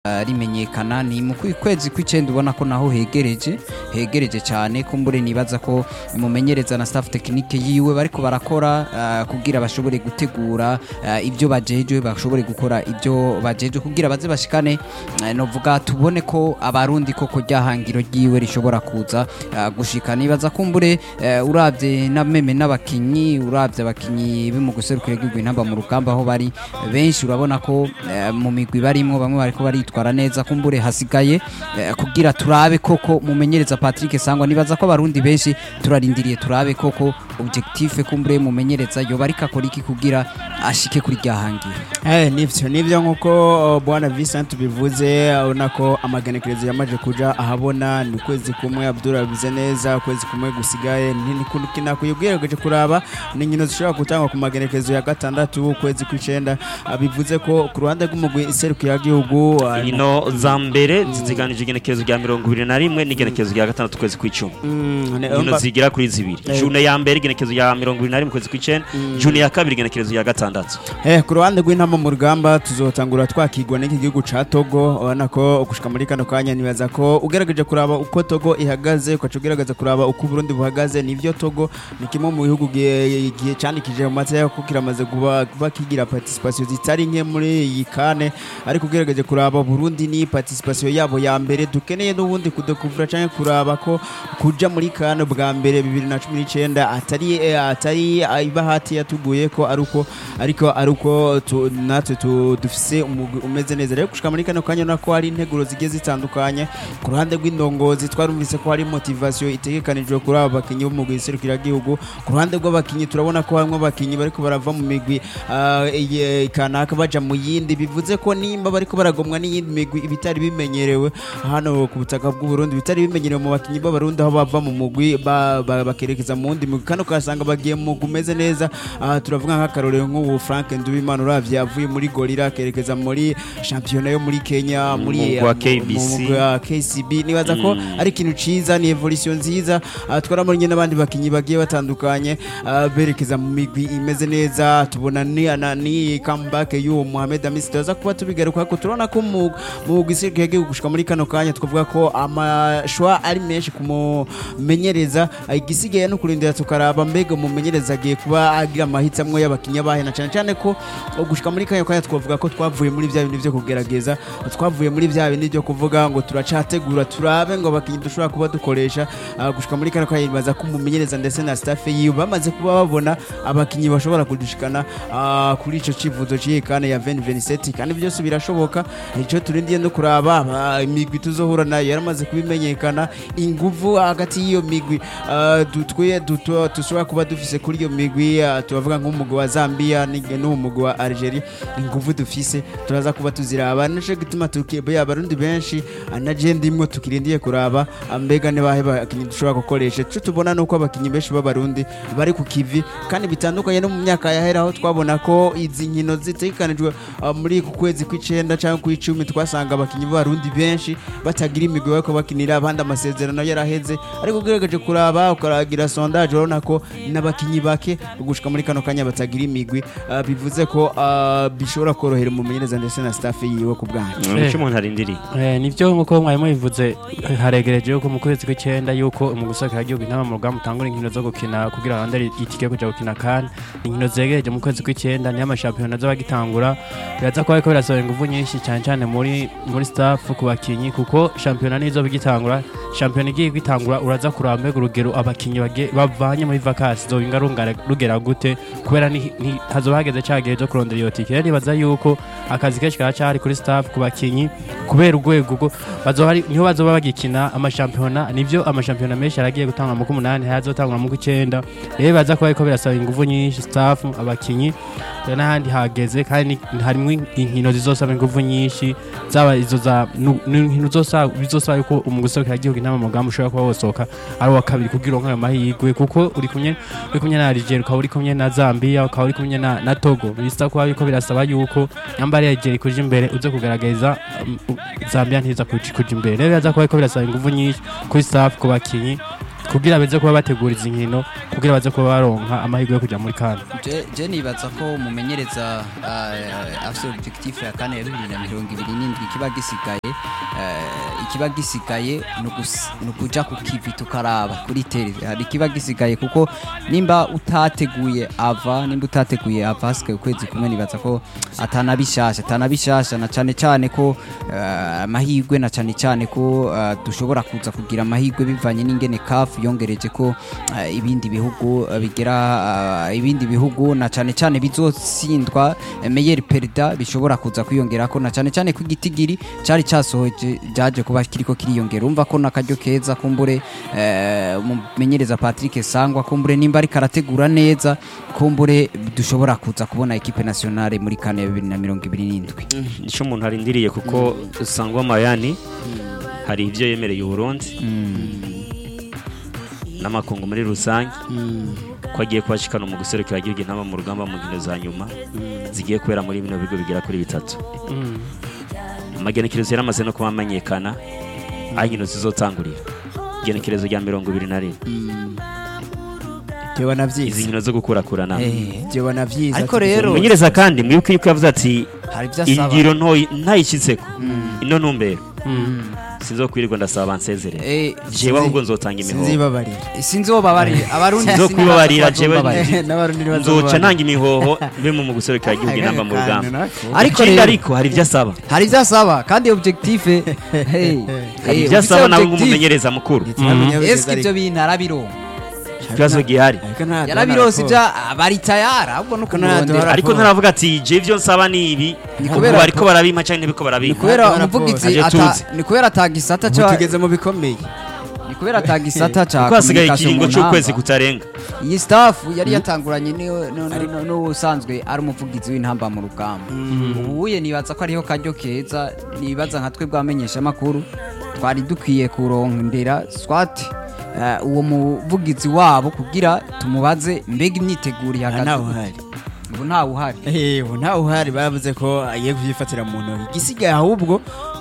uh, rimenyekana ni mu kwi- kwezi kw'icenda ubona ko naho hegereje hegereje cyane kumbure nibaza ko imumenyereza na staff technique yiwe bariko barakora uh, kugira bashobore gutegura uh, ibyo bajejwe bashobore gukora ibyo bajejwe kugira baze bashikane uh, novuga tubone ko abarundi koko ryahangiro ryiwe rishobora kuza uh, gushika nibaza kumbure uh, uravye na meme n'abakinyi uravye abakinyi bimu guserukira igihugu intamba mu rugamba aho bari benshi urabona ko uh, mu migwi barimwo bamwe bariko baritwara neza kumbure hasigaye uh, kugira turabe koko mumenyereza Patrick Sangwa nibaza ko abarundi benshi turarindiriye turabe koko objectif kumbure mumenyereza yoba ariko akora iki kugira ashike kuri ryahangiro Eh, nivyo nivyo nkuko uh, bwana Vincent bivuze urabona ko amagenekerezo yamaje kuja ahabona ni ukwezi kumwe Abdul abize neza ukwezi kumwe gusigaye ntinakwiye ugerageje kuraba ni inkino zishobora gutangwa ku magenekerezo ya gatandatu ukwezi kw'icenda Ah, bivuze ko ku ruhande rw'umugwi iserukira gihugu inkino za mbere ziziganije igenekerezo rya mirongo ibiri na rimwe n'igenekerezo rya gatandatu ukwezi kw'icumi inkino zigira kuri zibiri Eh. june ya mbere igenekerezo rya mirongo ibiri na rimwe ukwezi kw'icenda june ya kabiri igenekerezo rya gatandatu Eh, ku ruhande rw'intama mu rugamba tuzotangura twakigwa n'iki gihugu ca Togo ubona ko gushika muri kano kanya nibaza ko ugerageje kuraba uko Togo ihagaze ukaca ugerageza kuraba uko Burundi buhagaze nivyo Togo ni kimwe mu bihugu gihe gihe candikije mu mateka ko kiramaze kuba kuba kigira participation zitari nke muri iyi kane ariko ugerageje kuraba Burundi ni participation yabo ya mbere dukeneye n'ubundi kudekuvura canke kuraba ko kuja muri kane bwa mbere 2019 atari eh, atari ah, ibahati yatuguye ko ari uko ariko ari uko tu- natwe tu- dufise umugwi umeze neza rero gushika muri kano kanya nako hari integuro zigiye zitandukanye ku ruhande rw'indongozi twarumvise ko hari motivation itegekanijwe kuri aba bakinyi b'umugwi serukiragihugu ku ruhande rw'abakinyi turabona ko harimo abakinyi bariko barava mu migwi ah, iye- kanaka baja mu yindi bivuze ko nimba bariko baragomwa n'iyindi migwi ibitari bimenyerewe hano ku butaka bw'u Burundi bitari bimenyerewe mu bakinyi b'abarundi aho bava mu mugwi ba- ba- bakerekeza mu wundi mugwi kano kasanga bagiye mu mugwi umeze neza aha turavuga nk'akarorero nk'ubu Frank Nduwimana uravye avuye muri Gorilla akerekeza muri shampiyona yo muri Kenya muri mugwi wa mu- KBC. mu mugwi wa KCB nibaza ko ari ikintu ciza ni evolution nziza Ah, twarabonye n'abandi bakinyi bagiye batandukanye ah, berekeza mu migwi imeze neza tubona ni ana- ni comeback y'uwo Mohamed Amis tuza kuba tubigaruka ko turabona ko mu mu mugwi serukiragihugu gushika muri kano kanya twavuga ko amashwa ari menshi kumumenyereza Ah, igisigaye no kurindira tukaraba mbega umumenyereza agiye kuba agira amahitamo y'abakinnyi abahe na cyane cyane ko oh, gushika muri kanya kanya twavuga ko twavuye muri bya bindi byo kugerageza twavuye muri bya bindi byo kuvuga ngo turacategura turabe ngo abakinnyi dushobora kuba dukoresha Ah, gushika muri kano kanya bibaza ko umumenyereza ndetse na staff yiwe bamaze kuba babona abakinnyi bashobora kudushikana ah, kuri ico civuzo c'iyekane ya 2027 kandi byose birashoboka icyo turindiye no kuraba ah, imigwi tuzohura nayo yaramaze kubimenyekana inguvu hagati y'iyo migwi ah, du- twe duto- dushobora kuba dufise kuri iyo migwi ah, tubavuga nk'umugwi wa Zambia n'ige- n'umugwi wa Algeria inguvu dufise turaza kuba tuziraba nico gituma tukiye abarundi benshi ah, na je ndimwe tukirindiye kuraba ah, mbega ne bahe bakinyi dushobora gukoresha ico tubona nuko abakinyi benshi b'abarundi bari ku kivi kandi bitandukanye no mu myaka yahera aho twabona ko izi nkino zitegekanijwe ah, muri ku kwezi kw'icenda cyangwa kw'icumi twasanga abakinyi b'abarundi benshi batagira imigwi bariko bakinira abandi amasezerano yaraheze ariko ugerageje kuraba ukaragira sondage urabona ko n'abakinyi bake gushika muri kano kanya batagira imigwi ah, bivuze ko ah, bishobora korohera umumenyereza ndetse na staff yiwe ku bwanyu nicyo umuntu arindiriye Eh, nivyo nkuko mwari mubivuze haregereje yuko mu kwezi kw'icenda yuko umugusaka igihugu intama mu rugamba utangura inkino zo gukina kugira abandari itike yo kuja gukina kan inkino zegereje mu kwezi kw'icenda niyo amashampiyona azoba agitangura biraza kuba ariko birasaba inguvu nyinshi cyane cyane muri muri staff ku bakinyi kuko shampiyona nizo bigitangura shampiyona igiye gitangura uraza kuraba mbega urugero abakinyi bagiye- bavanye muri vakasi zobinga rungara- rugera gute kubera ni- ni- hazoba hageze ca gihe cyo kurondera iyo tike rero nibaza yuko akazi kenshi karacari kuri staff ku bakinyi kubera urwego rwo bazoba ari- niho bazoba bagikina amashampiyona nivyo amashampiyona menshi aragiye gutangwa mu kumunani hayazotangwa mu kw'icenda rero baza kuba ariko birasaba inguvu nyinshi staff abakinyi rero n'ahandi hageze kandi ni- harimwo inkino zizosaba inguvu nyinshi zaba izo za nu- nu- inkino zosaba bizosaba yuko umugusohokera igihugu inama mu mugambi ushobora kuba wosohoka ari uwa kabiri kugira uronke ayo mahirwe kuko uri kumwe uri kumwe na Algeria ukaba uri kumwe na Zambia ukaba uri kumwe na, na Togo bisa kuba yuko birasaba yuko nyamba ari Algeria kuja imbere uze kugaragaza um, u- Zambia ntiza kuja kuja imbere rero biraza kuba yuko birasaba inguvu nyinshi kuri staff ku bakinyi kugira baze kuba bategura izi nkino kugira baze kuba baronka amahirwe yo kujya muri kane Je- je nibaza ko umumenyereza uh, afite objectif ya kane ya bibiri na mirongo ibiri n'indwi ikiba gisigaye uh, ikiba gisigaye ni ugus- ni ukuja ku kivi tukaraba kuri tere hari ikiba gisigaye kuko nimba utateguye ava nimba utateguye ava hasigaye ukwezi kumwe nibaza ko atanabishasha atanabishasha na cane cane ko uh, amahirwe na cane cane ko uh, dushobora kuza kugira amahirwe bivanye n'ingene kafu yongereje ko uh, ibindi bihugu uh, bigera uh, ibindi bihugu na cane cane bizotsindwa uh, meilleur perida bishobora kuza kwiyongerako na cane cane ko igitigiri cari casohoje jaje kuba kiriko kiriyongera umva ko nakaryo keza kumbure eh, umumenyereza Patrick Sangwa kumbure nimba ariko arategura neza kumbure dushobora kuza kubona equipe nationale muri kane ya bibiri na mirongo ibiri n'indwi nicyo umuntu arindiriye kuko sangwa mayani hari ibyo yemereye uburundi n'amakungu muri rusange ko agiye kubashikana mu guserukira igihugu intama mu rugamba mu nkino za nyuma zigiye kubera muri bino bigo bigera kuri bitatu amagenekerezo yaramaze no kuba amenyekana aho inkino zizotangurira igenekerezo rya mirongo ibiri na rimwe jewe izi navyize nkino zo gukurakurana Eh, jewe navyize Ariko ati- rero- umenyereza kandi mwibuke yuko yavuze ati hari ibyo asaba ingiro ntoyi ntayishyitseko ino ntumbero sinzokwirirwa ndasaba bansezerere Eh, jewe ahubwo nzotanga imihoho sinzibabarira sinzi uwo babarira abarundi Sinzo sinibaza kwibabarira ko jewe bazobabarira. n'abarundi nzoca ntanga imihoho mbe mu guserukira igihugu inamba mu rugamba ariko ikindi rero ariko hari ibyo asaba hari ibyo asaba kandi objectif hey, hari eh, ibyo asaba nawe objectif, nk'umumenyereza mukuru eske ibyo bintu arabironka ikibazo gihari yarabirose ibyo bari tayari ahubwo no Ko nta kumurondera duhara- ariko ntaravuga ati je ibyo nsaba ni ibi Ni ubu kubera bariko ko- barabimpa cyangwa ntibiko ni barabimpa kubera Raporo. umuvugizi Ntabyo ata tuzi. ni kubera atagisata ubu ca tugeze mu bikomeye ni kubera atagisata ca kuko hasigaye communication ikiringo mu cy'ukwezi ntamba. kutarenga iyi staff yari yatanguranye ni- no- no- no- n'usanzwe ari umuvugizi w'intamba mu rugamba ubuye nibaza ko ariho karyo keza nibaza nka twe bwamenyesha amakuru twari dukwiye kurondera swat eh, uwo muvugizi wabo kugira tumubaze mbega imyiteguro ihagaze ntawe gute. uhari ubu ntawe uhari Eh, ubu ntawe uhari bavuze ko agiye kubyifatira mu ntoki igisigaye ahubwo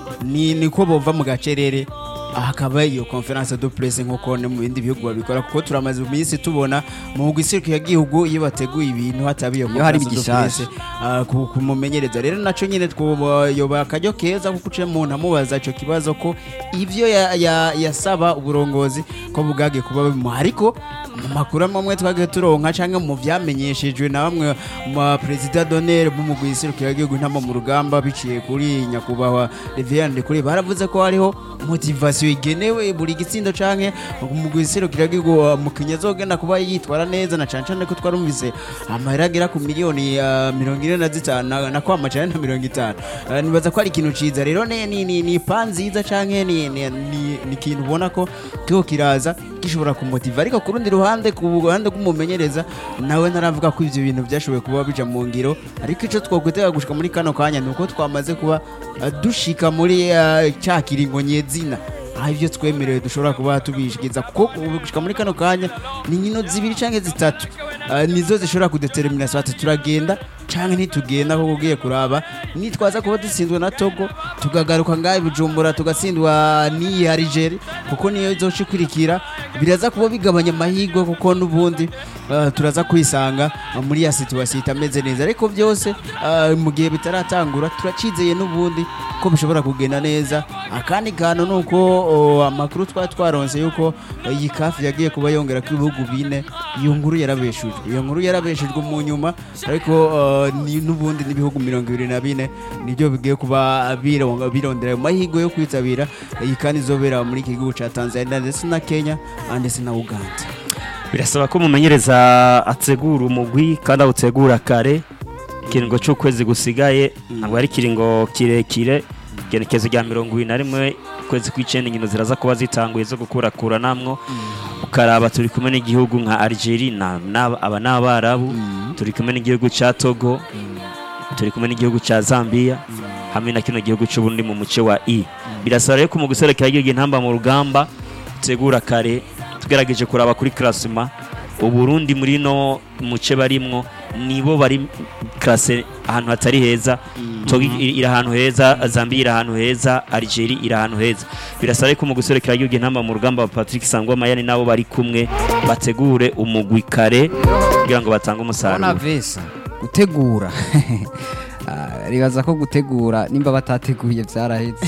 ni niko bova mu gacerere hakaba iyo conference de presse nk'uko no mu bindi bihugu babikora kuko turamaze iminsi tubona mu gisirikare y'igihugu iyo bateguye ibintu hataba iyo Iyo hari conference de igishasha. presse, ah, ku- kumumenyereza rero naco nyine twoyoba akaryo keza kuko uciye umuntu amubaza ico kibazo ko ivyo ya- ya- yasaba uburongozi ko bwagiye kuba bimuha ariko mu makuru amwe twagiye turonka canke mu vyamenyeshejwe na bamwe mu perezida d'honneur b'umugwi isirukira igihugu ntama mu rugamba biciye kuri nyakubahwa Reverend kuri baravuze ko hariho motivation igenewe buri gitsindo canke umugwi isirukira igihugu mukinya azogenda kuba yitwara neza na cane cane ko twarumvise amahera agera ku miliyoni ya mirongo ine na zitanu na- na kwama cane na mirongo itanu Eh, nibaza ko ari ikintu ciza rero ni ni ni ni pa nziza canke ni ni ni ni ikintu ubona ko kiho kiraza gishobora kumutiva ariko ku rundi ruhande ku ruhande rw'umumenyereza nawe ntaravuga ko ivyo bintu byashoboye kuba bija mu ngiro ariko ico twokwitega gushika muri kano kanya ni uko twamaze kuba eh, dushika muri eh, ca kiringo nyezina aho ibyo twemerewe dushobora kuba tubishikiza kuko ubu gushika muri kano kanya ni nkino zibiri canke zitatu eh, nizo zishobora kudetermina swati turagenda canke ntitugenda kuko ugiye kuraba nitwaza kuba dutsinzwe na Togo tukagaruka ngaho i Bujumbura tugatsindwa n'iyi Algeria kuko niyo izoca ikurikira biraza kuba bigabanya amahirwe kuko n'ubundi eh, turaza kwisanga eh, muri ya situation itameze neza ariko byose eh, mu gihe bitaratangura turacizeye n'ubundi ko bishobora kugenda neza akandi kantu ni uko oh, amakuru twari twaronse yuko eh, iyi kafi yagiye kuba yongera ko ibihugu bine iyo nkuru yarabeshujwe iyo nkuru yarabeshujwe mu nyuma ariko eh, ni- n'ubundi n'ibihugu mirongo ibiri na bine nibyo bigiye kuba bironga- birondera ayo mahirwe yo kwitabira iyi kandi izobera muri iki gihugu cya tanzania ndetse na kenya ah, ndetse na uganda birasaba ko umumenyereza ategura umugwi kandi awutegura kare ikiringo cy'ukwezi gusigaye ntabwo ari ikiringo kirekire igenekezo rya mirongo ibiri na rimwe ukwezi kw'icyenda inkino ziraza kuba zitanguye zo gukurakura namwo ukaraba turi kumwe n'igihugu nka Algeria na- na- aba ni abarabu turi kumwe n'igihugu cya togo turi kumwe n'igihugu cya zambia hamwe na kino gihugu cy'ubundi mu muce wa i birasaba rero ko mu guserekera igihugu intamba mu rugamba utegura kare tugerageje kuraba kuri klasima uburundi muri no muce barimwo nibo bari klase ahantu hatari heza Togo iri iri ahantu heza Zambia iri ahantu heza Algeria iri ahantu heza birasaba ko mu guserekera igihugu intamba mu rugamba wa Patrick Sangwa Mayani nabo bari kumwe bategure umugwi kare kugira ngo batange Bona umusaruro vesa gutegura Ah, ribaza ko gutegura nimba batateguye byarahetse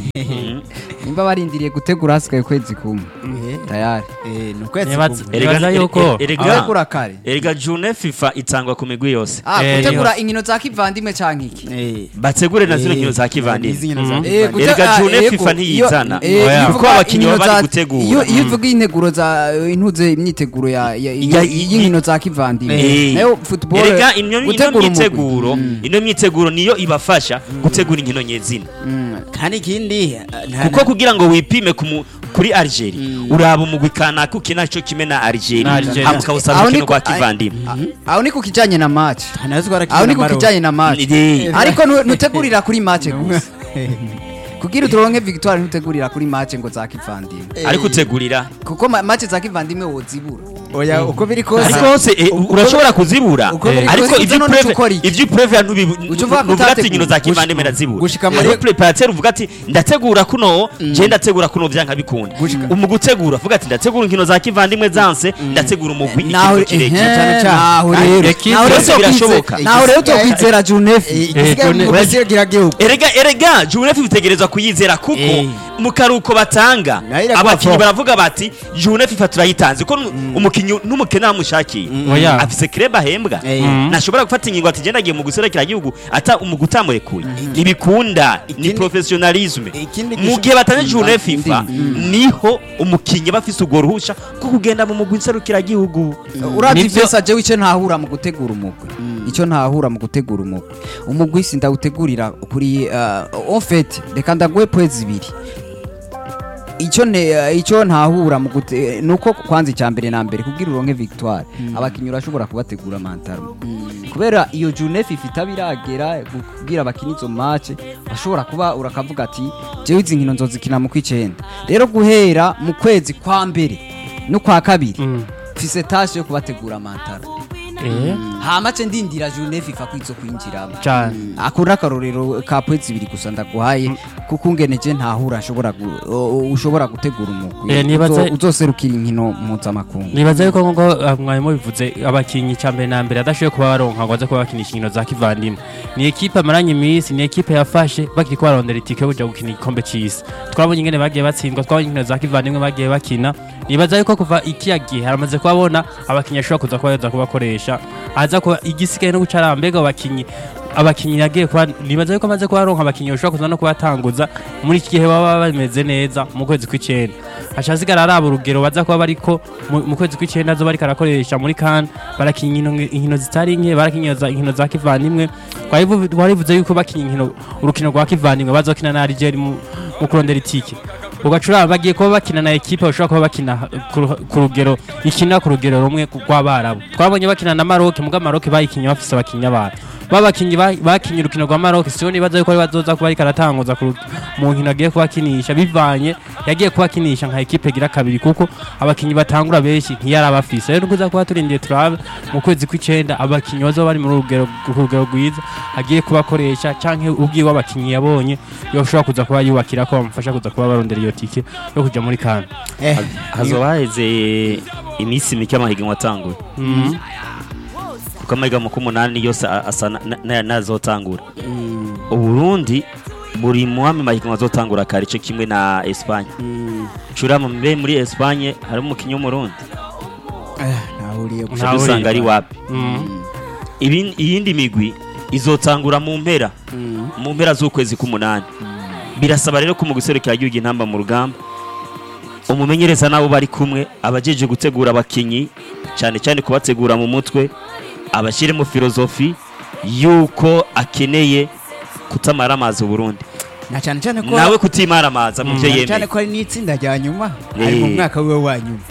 nimba barindiriye gutegura hasigaye ukwezi kumwe tayari Eh, ni ukwezi Nibaza- kumwe. Erega- nibaza yuko ere- erega- gutegura kare erega june FIFA itangwa ku migwi yose Ah, Eh, gutegura niho- inkino za kivandimwe canke iki Eh, bategure na zino eh, nkino za izi kivandimwe nkino za Mhm. Eh, kivandimwe. gute- Erega ah, June yego, FIFA iyo- ntiyizana. eh, Oya. iyo Kuko uvuga abakinyi inkino baba bari za- gutegura. iyo iyo uvuga integuro za intuze imyiteguro ya ya- Ya- y'inkino za kivandimwe Eh. nayo football erega ino ino gutegura umugwi. myiteguro ino myiteguro niyo ibafasha gutegura inkino nyezina Mm. kandi ikindi eh, nta- kuko kugira ngo wipime ku mu- kuri Algeria uraba umugwi kanaka ukina cyo kimwe na Na Algeria Algeria. hama ukawusaba Aho urukino niko- rwa kivandimwe Ah, aho ni ku kijanye na match nta nazo twarakina aho ni ku Maroc. kijanye na match Eh, ariko nu- ntutegurira kuri match gusa kugira uturonke victoire ntutegurira kuri match ngo za kivandimwe ariko utegurira kuko ma- match za kivandimwe wozibura oya uko biri kose ariko hose eh, uko- urashobora kuzibura uko biri ariko kose ivyo none preve ukora iki? ivyo preve Uca uvuga ko nuvuga ati utategura. inkino za kivandimwe ndazibura gushika muri- muri preparateur uvuga ati ndategura kuno je ndategura kuno vyanka bikunda mu gutegura uvuga ati ndategura inkino za kivandimwe zanse ndategura umugwi naho ikintu kirekire ehe, cyane cyane. naho Ah, rero equipe naho rero yose utokwize- birashoboka. naho rero Igisigaye- utokwizera junefi Eh, igisigaye Eh, mu June- basiyo gihugu erega erega junefu bitegerezwa kuyizera kuko Eh. mu karuko batanga Nayo iraguha abakinnyi fo. baravuga bati junefu ifa turayitanze ko umukinnyi n'umukene amushakiye Oya. afise kreb ahembwa Eh. Mm. ntashobora gufata ingingo ati genda agiye mu guserekera igihugu ata umugu utamurekuye ntibikunda ni Ikindi- professionalisme ikindi mu gisho- gihe batanze june Indi- fifa niho umukinnyi bafise urwo ruhusha rwo kugenda mu mugwi nserukiragihugu urazi Nivyo- vyose jewe icyo ntahura mu gutegura umugwi icyo ntahura mu gutegura umugwi umugwi sindawutegurira kuri uh, en fait reka ndaguhe poezi zibiri icyo ne icyo ntahura mu gute nuko kwanza icya mbere na mbere kugira uronke victoire abakinnyi urashobora kubategura mantaro kubera iyo junefu ifite abiragera kugira bakina izo match bashobora kuba urakavuga ati jewe izi nkino nzozikina mu kw'icyenda rero guhera mu kwezi kwa mbere no kwa kabiri Mm. mfise tashe yo kubategura mantaro Eh, hama ce ndindira junefu ifa kwizo kwinjiramo cyane ako ni akarorero ka pwezi ibiri gusa ndaguhaye kuko ungeneje ntahura nshobora gu- o- o- ushobora gutegura umugwi Eh, nibaza- Uzo- uzoserukira inkino mpuzamakungu nibaza yuko nkuko ah, mwari mubivuze abakinnyi cya mbere na mbere adashoboye kuba baronka ngo aze kuba bakinisha inkino za kivandimwe ni ekipe amaranye iminsi ni ekipe yafashe bakiri ko barondera itike yo kuja gukina igikombe c'isi twabonye ingene bagiye batsindwa twabonye inkino za kivandimwe bagiye bakina nibaza yuko kuva ikiya gihe haramaze kubabona abakinnyi ashobora kuza kuba yaza kubakoresha aza kuba igisigaye no guca arambega abakinnyi abakinnyi yagiye kuba nibaza yuko amaze kuba aronka abakinnyi bashobora kuza no kubatanguza muri iki gihe baba bameze neza mu kwezi kw'icyenda aca asigara araba urugero baza kuba bariko mu- mu kwezi kw'icyenda zo bariko arakoresha muri kan barakinya inkino- inkino zitari nke barakinya za- inkino za kivandimwe Twarivu- twarivuze yuko bakinya inkino urukino rwa kivandimwe bazokina na Algeria mu mu kurondera itike ugacuraba bagiye kuba bakina na ekipe bashobora kuba bakina ku ru- ku rugero ikina ku rugero rumwe rw'abarabu twabonye bakina na Maroc muga Maroc bayikinye bafise abakinnyi abantu babakinyi ba- bakinye urukino rwa Maroc siyo nibaza yuko ari bazoza kuba ariko aratanguza ku ru- mu nkino agiye kubakinisha bivanye yagiye kubakinisha nka ekipe gira kabiri kuko abakinyi batangura benshi ntiyari abafise rero nukuza kuba turindiye turabe mu kwezi kw'icenda abakinyi bazoba bari muri urugero ku rugero rwiza agiye kubakoresha canke ubwiwe abakinyi yabonye yoshobora kuza kuba yubakira ko bamufasha kuza kuba barondera iyo tike yo kuja muri kana Eh, hazoba haheze iminsi mike amahiganwa atanguye Mhm. kuko amahiganwa k'umunani yose a- asa na- na- na- n'azotangura uburundi buri muhame mahiganwa azotangura kare ico kimwe na espanye curama mbe muri espanye harimo umukinnyi w'umurundi eh, ntahuriye gusa. Nta- uca dusanga ari wapi Mhm. Ibin- iyindi migwi izotangura mu mpera mu mpera z'ukwezi k'umunani birasaba rero ko mu guserukira igihugu intamba mu rugamba umumenyereza nabo bari kumwe abajeje gutegura abakinyi cyane cyane kubategura mu mutwe abashyiremo filozofi yuko akeneye kutamara amazi Burundi na cyane cyane ko nawe kutimara amazi mu byo cyane cyane yemeye ko ari n'itsinda rya nyuma Eh. ari mu mwaka wiwe wa nyuma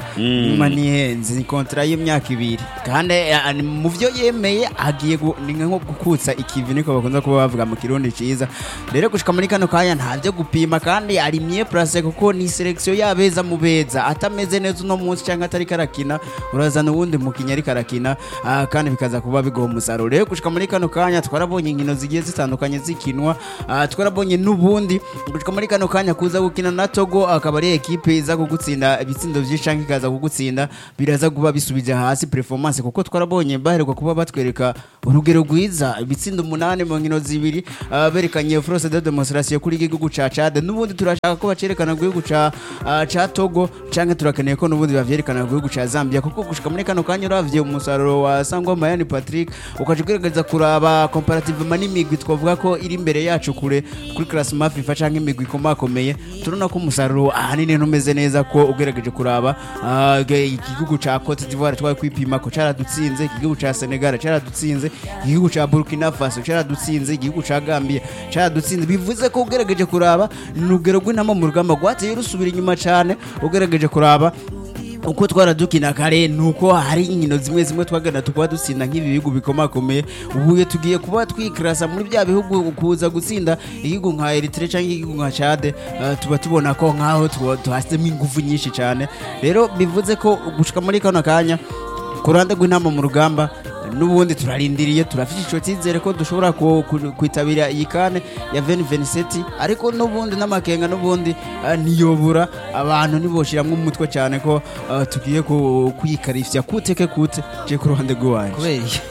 Mm. nyuma nihenze ni kontra y'imyaka ibiri kandi eh, ni mu byo yemeye agiye gu- ni nko gukutsa ikivi niko bakunze kuba bavuga mu kirundi ciza rero gushika muri kano kanya nta byo gupima kandi ari mye place kuko ni selection yabeza mu beza atameze neza uno munsi cyangwa atari karakina urazana uwundi mukinnyi ariko arakina ah, kandi bikaza kuba bigoha umusaruro rero gushika muri kano kanya twarabonye inkino zigiye zitandukanye zikinwa ah, twarabonye n'ubundi gushika muri kano kanya kuza gukina na Togo akaba ari ekipe iza kugutsinda ibitsindo byinshi cyangwa ikaza kugutsinda biraza kuba bisubije hasi performance kuko twarabonye baheruka kuba batwereka urugero rwiza ibitsindo umunani mu nkino zibiri ah, berekanye force de demonstration kuri igihugu ca Chad n'ubundi turashaka ko bacerekana ku gihugu ca ah, ca Togo canke turakeneye ko n'ubundi bavyerekana ku gihugu ca Zambia kuko gushika muri kano kanya uravye umusaruro wa Sangwa Mayani Patrick ukaje kugerageza kuraba comparative n'imigwi twavuga ko iri imbere yacu kure kuri classement FIFA canke imigwi ikomakomeye turabona ko umusaruro ahanini ntumeze neza ko ugerageje kuraba ah, ge- igihugu ca Cote d'Ivoire twari kwipima ko caradutsinze igihugu ca Senegal caradutsinze igihugu ca Burkina Faso caradutsinze igihugu ca Gambia caradutsinze bivuze ko ugerageje kuraba ni urugero rw'intama mu rugamba rwateye rusubira inyuma cane ugerageje kuraba uko twaradukina kare nuko hari inkino zimwe zimwe twagenda tukaba dutsinda nk'ibi bihugu bikomakomeye ubu tugiye kuba twikirasa muri bya bihugu kuza gutsinda igihugu nka Eritrea cyangwa igihugu nka Chad eh, tuba tubona ko nkaho tuba- tuhasemo ingufu nyinshi cyane rero bivuze ko gushika muri kano kanya ku ruhande rw'intama mu rugamba n'ubundi turarindiriye turafite icyo cyizere ko dushobora ku- ku- kwitabira iyi kane ya veni veniseti ariko n'ubundi n'amakenga n'ubundi eh, ntiyobura abantu ntiboshyiramo umutwe cyane ko eh, tugiye ku- kuyikarishya kuteke kute je ku ruhande rw'iwanjye kubera iki?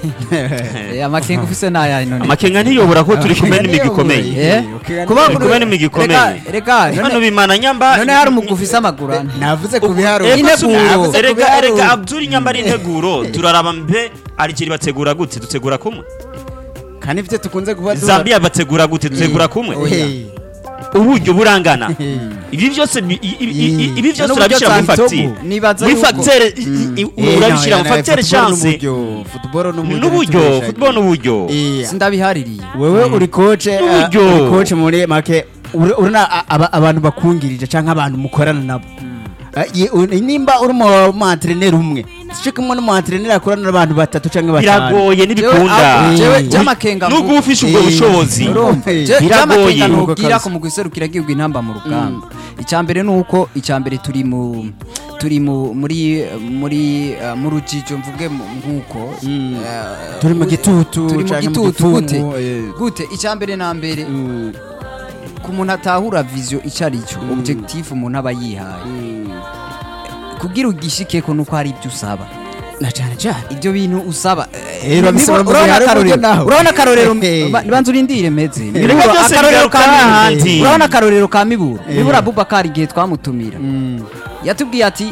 Eh, amakenga ufise n'aya none amakenga ntiyobora ko turi kumwe n'imigwi ikomeye Eh? Okay, kuba Turi kumwe n'imigwi ikomeye. reka reka hano none- bimana nyamba none hari umugwi ufise amaguru ane navuze ku biharuro Ine Eko, Integuro. subu- erega Ku erega biharuro. abduri nyamba ari integuro turaraba mbe arikiri bategura gute dutegura kumwe kandi ibyo tukunze kuba duha- zambia bategura gute dutegura kumwe Hey. uburyo burangana ibi byose bi- i- i- i- i- ibi byose N'uburyo urabishyira muri Santogo. fagitire nibaza muri yuko- fagitire i- i- Eh, urabishyira no, mu no, fagitire football chance n'uburyo, football n'uburyo n'uburyo ntitubeshanye. football n'uburyo Eh, sindabihaririye wewe uri koce uh, N'uburyo. uri koce muri make uri- urina a- aba- abantu bakungirije cyangwa abantu mukorana nabo Uh, ye- u- nimba uri mu antreneri umwe sico kumwe n'umu antreneri akorana n'abantu batatu cyangwa batanu biragoye ntibikunda jewe Eh. by'amakenga nubwo uba ufise ubwo Eh. bushobozi urumva Eh. Je- Biragoye. by'amakenga Nuko ntubwira kazi. ko mu guserukira igihugu intamba mu rugamba icya mbere ni uko icya mbere turi mu turi mu muri muri uh, mu rujijo mvuge mu- nk'uko Mm. eh, turi mu gitutu turi mu canke gitutu gifungu, gute eh. gute icya mbere na mbere Mm, ku muntu atahura vision icyo ari cyo Mm. objectif umuntu aba yihaye mm. kugira ugishikeko nuko hari ibyo usaba na cyane cyane ibyo bintu usaba Eh, babisaba mu urabona gihe hari uburyo akarorero naho. urabona akarorero Eh. ba- banza urindire meze Reka Miburo, byose akarorero bigaruka ka hahandi. Miburo. urabona akarorero ka miburo Eh. miburo abubakar igihe twamutumira Mm. yatubwiye ati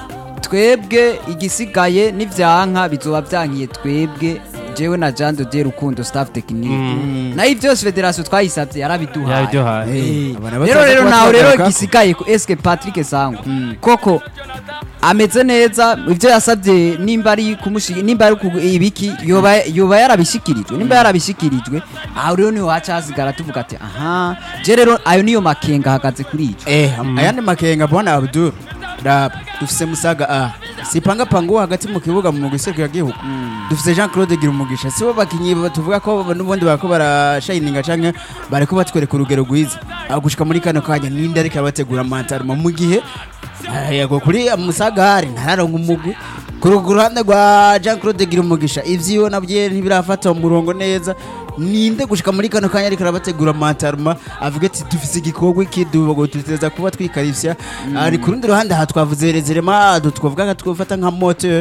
twebwe igisigaye n'ivyanka bizoba vyankiye twebwe jewe na Jean de Dieu Rukundo staff technique Mm. nayo ivyo byose federation twayisabye yarabiduhaye yabiduhaye Eh, abana rero bataza rero kuba nawe rero twagaruka. igisigaye ko eske Patrick Sangwa Mm. koko ameze neza ivyo yasabye nimba ari kumushigi nimba ari ku- ibiki yoba yoba yarabishikirijwe nimba yarabishikirijwe aho rero niho haca hasigara tuvuga ati aha je rero ayo niyo makenga ahagaze kuri ico Eh, ayandi makenga bwana Abdul raba dufise musaga a sipanga pangu hagati mu kibuga mu gusekera gihugu dufise Jean Claude Girumugisha sibo bakinyi ba- tuvuga ko n'ubundi bako barashininga canke bariko batwereka urugero rwiza aho gushika muri kano kanya ninde ariko abategura mantaruma mu gihe ah, yego kuri musagari ntararonka umugwi ku ru- ku ruhande rwa Jean Claude Girumugisha ivyiwe nabyo ntibirafata umurongo neza ninde gushika muri kano kanya ariko arabategura mantaruma avuga ati dufise igikorwa iki dubogo tuteza kuba twikarifya ari ku rundi ruhande aha twavuze rezerema twavuga nka twafata nka moto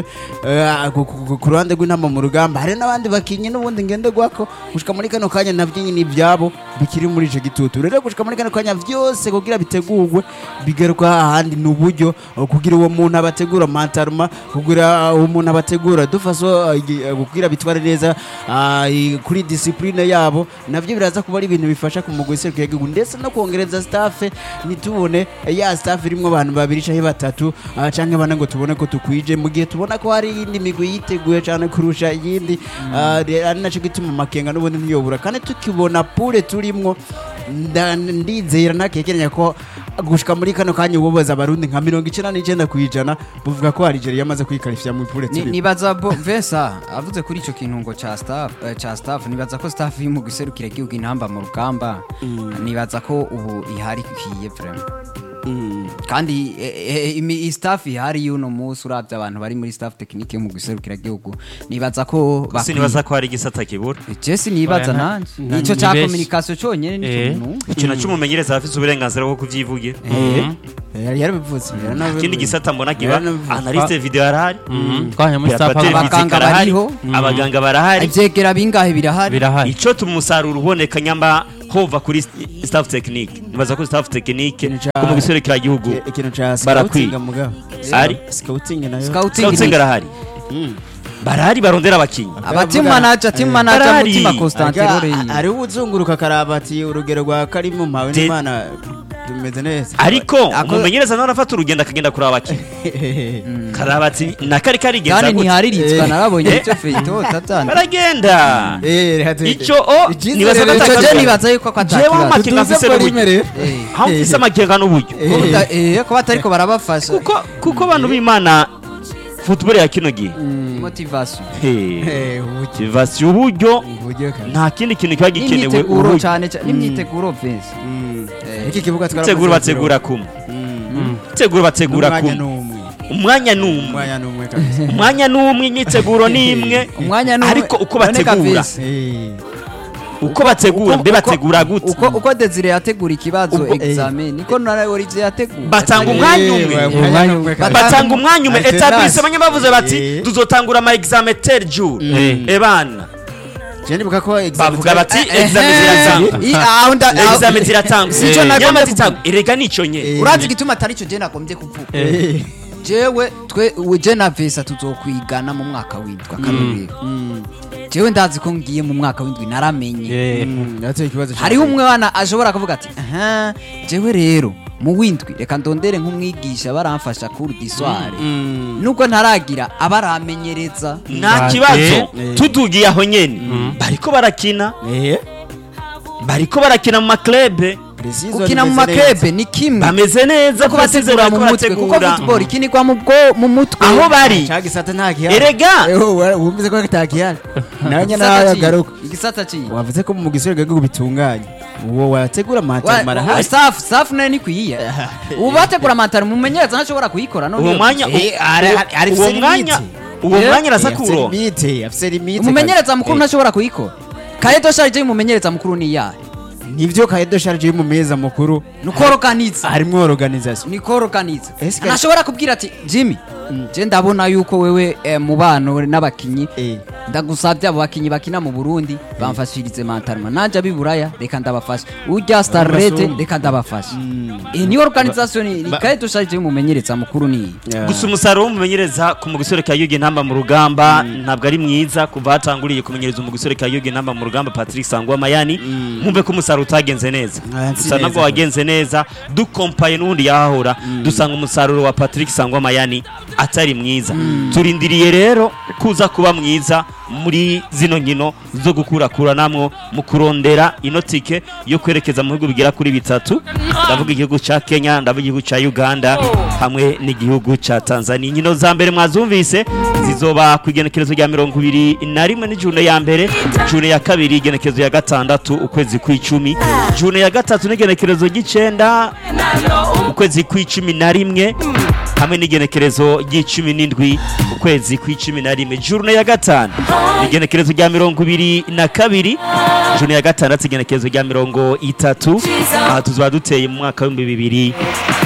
ku ruhande rw'intama mu rugamba hari n'abandi bakinyi n'ubundi ngenderwako gushika muri kano kanya nabyo nyine ibyabo bikiri muri ico gitutu rero gushika muri kano kanya vyose kugira bitegurwe bigaruka ahandi ni uburyo uh, kugira uwo muntu abategura mantaruma kugira uwo muntu abategura dufaso uh, igi- uh, kugira bitware neza uh, i- kuri discipline discipline yabo navyo biraza kuba ari ibintu bifasha ku mugwi serukira igihugu ndetse no kongereza staff ntitubone eh, ya staff irimwo abantu babiri canke batatu ah, canke bane ngo tubone ko tukwije mu gihe tubona ko hari iyindi migwi yiteguye cane kurusha iyindi ah, re- ari naco gituma amakenga n'ubundi ntiyobura kandi tukibona pure turimwo nda- ndizera ntakekeranya ko gushika muri kano kanya ububaza abarundi nka mirongo icenda n'icenda kw'ijana buvuga ko Algeria yamaze kwikarifya mu pure Ni- turimo nibaza bo Vesa avuze kuri ico kintu ngo ca staff eh, ca staff nibaza ko staff yo mu giserukira igihugu intamba mu rugamba nibaza ko ubu ihari ikwiye vraiment kandi eh, eh, imi- i staff ihari y'uno munsi uravye abantu bari muri staff technique yo mu giserukira igihugu nibaza ko bakwiye. sinibaza ko hari igisata kibura Jesse nibaza Oya, na- nanje na- ico ni ca benshi. communication conyene nico Eh. kintu ikintu cy'umumenyereza afite uburenganzira bwo kuvyivugira yari yarabivuze ikindi gisata mbona kiba Yaranabivuze. analyste video arahari twanya muri staff Perapateri aba- Abaganga physique arahari bariho. abaganga barahari ivyegera bingahe birahari birahari ico tuma umusaruro uboneka nyamba hova kuri st- staff technique nibaza ko staff technique Ikintu ca- ko mu giserukira igihugu Ki- ikintu ca Barakwiye. scouting mugabo Ari? scouting nayo scouting scouting ni- arahari barahari barondera abakinyi aba team manager team manager Barahari. mutima Constantin Aga- Roreye ari uzunguruka akaraba ati urugero rwa karimu mpawe De- n'imana tumeze neza ariko Ako- umumenyereza nawe arafata urugendo akagenda kuraba abakinyi karaba ati nakari karigenza kandi gute ntihariritzwa Eh. narabonye Eh. icyo feito tatana baragenda Eh, reka tu- Ico o Icyizere nibaza ko rero- ico atakaza- je nibaza yuko ko Jewe atakibazo amakenga Tutuze afise ko n'uburyo rimwe rero. Eh. aho mfise amakenga n'uburyo Ko buta- eh, ko batariko barabafasha kuko kuko abantu b'imana football ya kino gihe motivation Hey. Eh, uburyo- motivation uburyo uburyo kabisa. nta kindi kintu kiba gikenewe n'imyiteguro uburyo cyane cyane n'imyiteguro Vince Mm. Eh. iki kibuga twarakoze tegura bategura kumwe Mm. tegura bategura N'umwanya kumwe n'umwe umwanya ni umwe umwanya n'umwe kabisa umwanya ni umwe imyiteguro ni imwe umwanya ni ariko uko bategura Eh, uko bategura mbe bategura gute uko uko Desire yategura ikibazo Uko- examen niko na Olivier yategura batanga eh, umwanya umwe umwanya n'umwe kabisa. batanga umwanya umwe Alternance. etablisse bamwe bavuze bati Eh. tuzotangura ama examen tel jour Eh. ebana Je ndibuka ko examen bavuga bati Eh, examen eh, ziratangwa i- aho nda- aho- examen ziratangwa Si ico nagomba nyama kuvuga. zitangwa erega nico nye Eh. urazi igituma atari cyo je nagombye kuvuga Eh, jewe twe we je na Vesa tuzokwigana mu mwaka w'indwi akarorero mm, jewe ndazi ko ngiye mu mwaka w'indwi naramenye Eh, mm, nateye ikibazo hariho umwana ashobora kuvuga ati aha jewe rero mu w'indwi reka ndondere nk'umwigisha baramfasha kuri disware Mm. nubwo ntaragira abaramenyereza nta Ba- kibazo Eh. tudugiye aho nyene bariko barakina Eh, bariko barakina mu maklebe precision gukina mu imeze neza. makebe ni kimwe bameze neza ko bategura mu mutwe kuko football ikinirwa mu bwo mu mutwe aho bari Ca gisata nta gihari erega Eh, wa- wumvise ko kitagihari nawe nyine Igisata nawe ki- agaruka igisata ki wavuze ko mu gisore gago bitunganye uwo wategura matara marahari staff staff nayo ni kwiye ubu bategura mantari mumenyereza ntashobora kuyikora none uwo iyo- mwanya Eh, ari- ari- ari uwo afise mwanya limite. uwo Eh, mwanya araza afise kuronka limite afise limite umumenyereza mukuru kabisa. ntashobora kuyikora kayedo sharije y'umumenyereza mukuru ni iyahe Eh, nivyo kaedo sharje y'umumeza mukuru ni ukoroganiza harimwo organisation ni koroganiza Ese ka- ntashobora kubwira ati jimmy je ndabona yuko wewe eh, mu bano n'abakinyi Eh, ndagusabye abo bakinyi bakina mu burundi bamfashirize mantarma nanje abiburaya reka ndabafasha urya starrete Abasumba. reka ndabafasha mm, iyi niyo organisation ni ba- kayedo sharije y'umumenyereza mukuru ni iyi yeah. gusa umusaruro w'umumenyereza ku mu gisore ka yugi ntamba mu rugamba ntabwo ari mwiza kuva hatanguriye kumenyereza mu gisore ka yugi ntamba mu rugamba patrick sangwa mayani mwumve ko umusaruro utagenze neza Ah, si gusa nabwo neza. wagenze neza dukompaye n'ubundi yahahora dusanga umusaruro wa patrick sangwa mayani atari mwiza turindiriye rero kuza kuba mwiza muri zino nkino zo gukurakuranamwo mu kurondera ino tike yo kwerekeza mu bihugu bigera kuri bitatu ndavuga igihugu ca kenya ndavuga igihugu ca uganda hamwe n'igihugu ca tanzania inkino za mbere mwazumvise zizoba ku igenekerezo rya mirongo ibiri na rimwe n'ijune ya mbere june ya kabiri igenekerezo ya gatandatu ukwezi kw'icumi june ya gatatu n'igenekerezo ry'icenda ukwezi kw'icumi na rimwe hamwe n'igenekerezo ry'icumi n'indwi ukwezi kw'icumi na rimwe jurune ya gatanu igenekerezo rya mirongo ibiri na kabiri jurune ya gatandatu igenekerezo rya mirongo itatu aha tuzaba duteye mu mwaka w'ibihumbi bibiri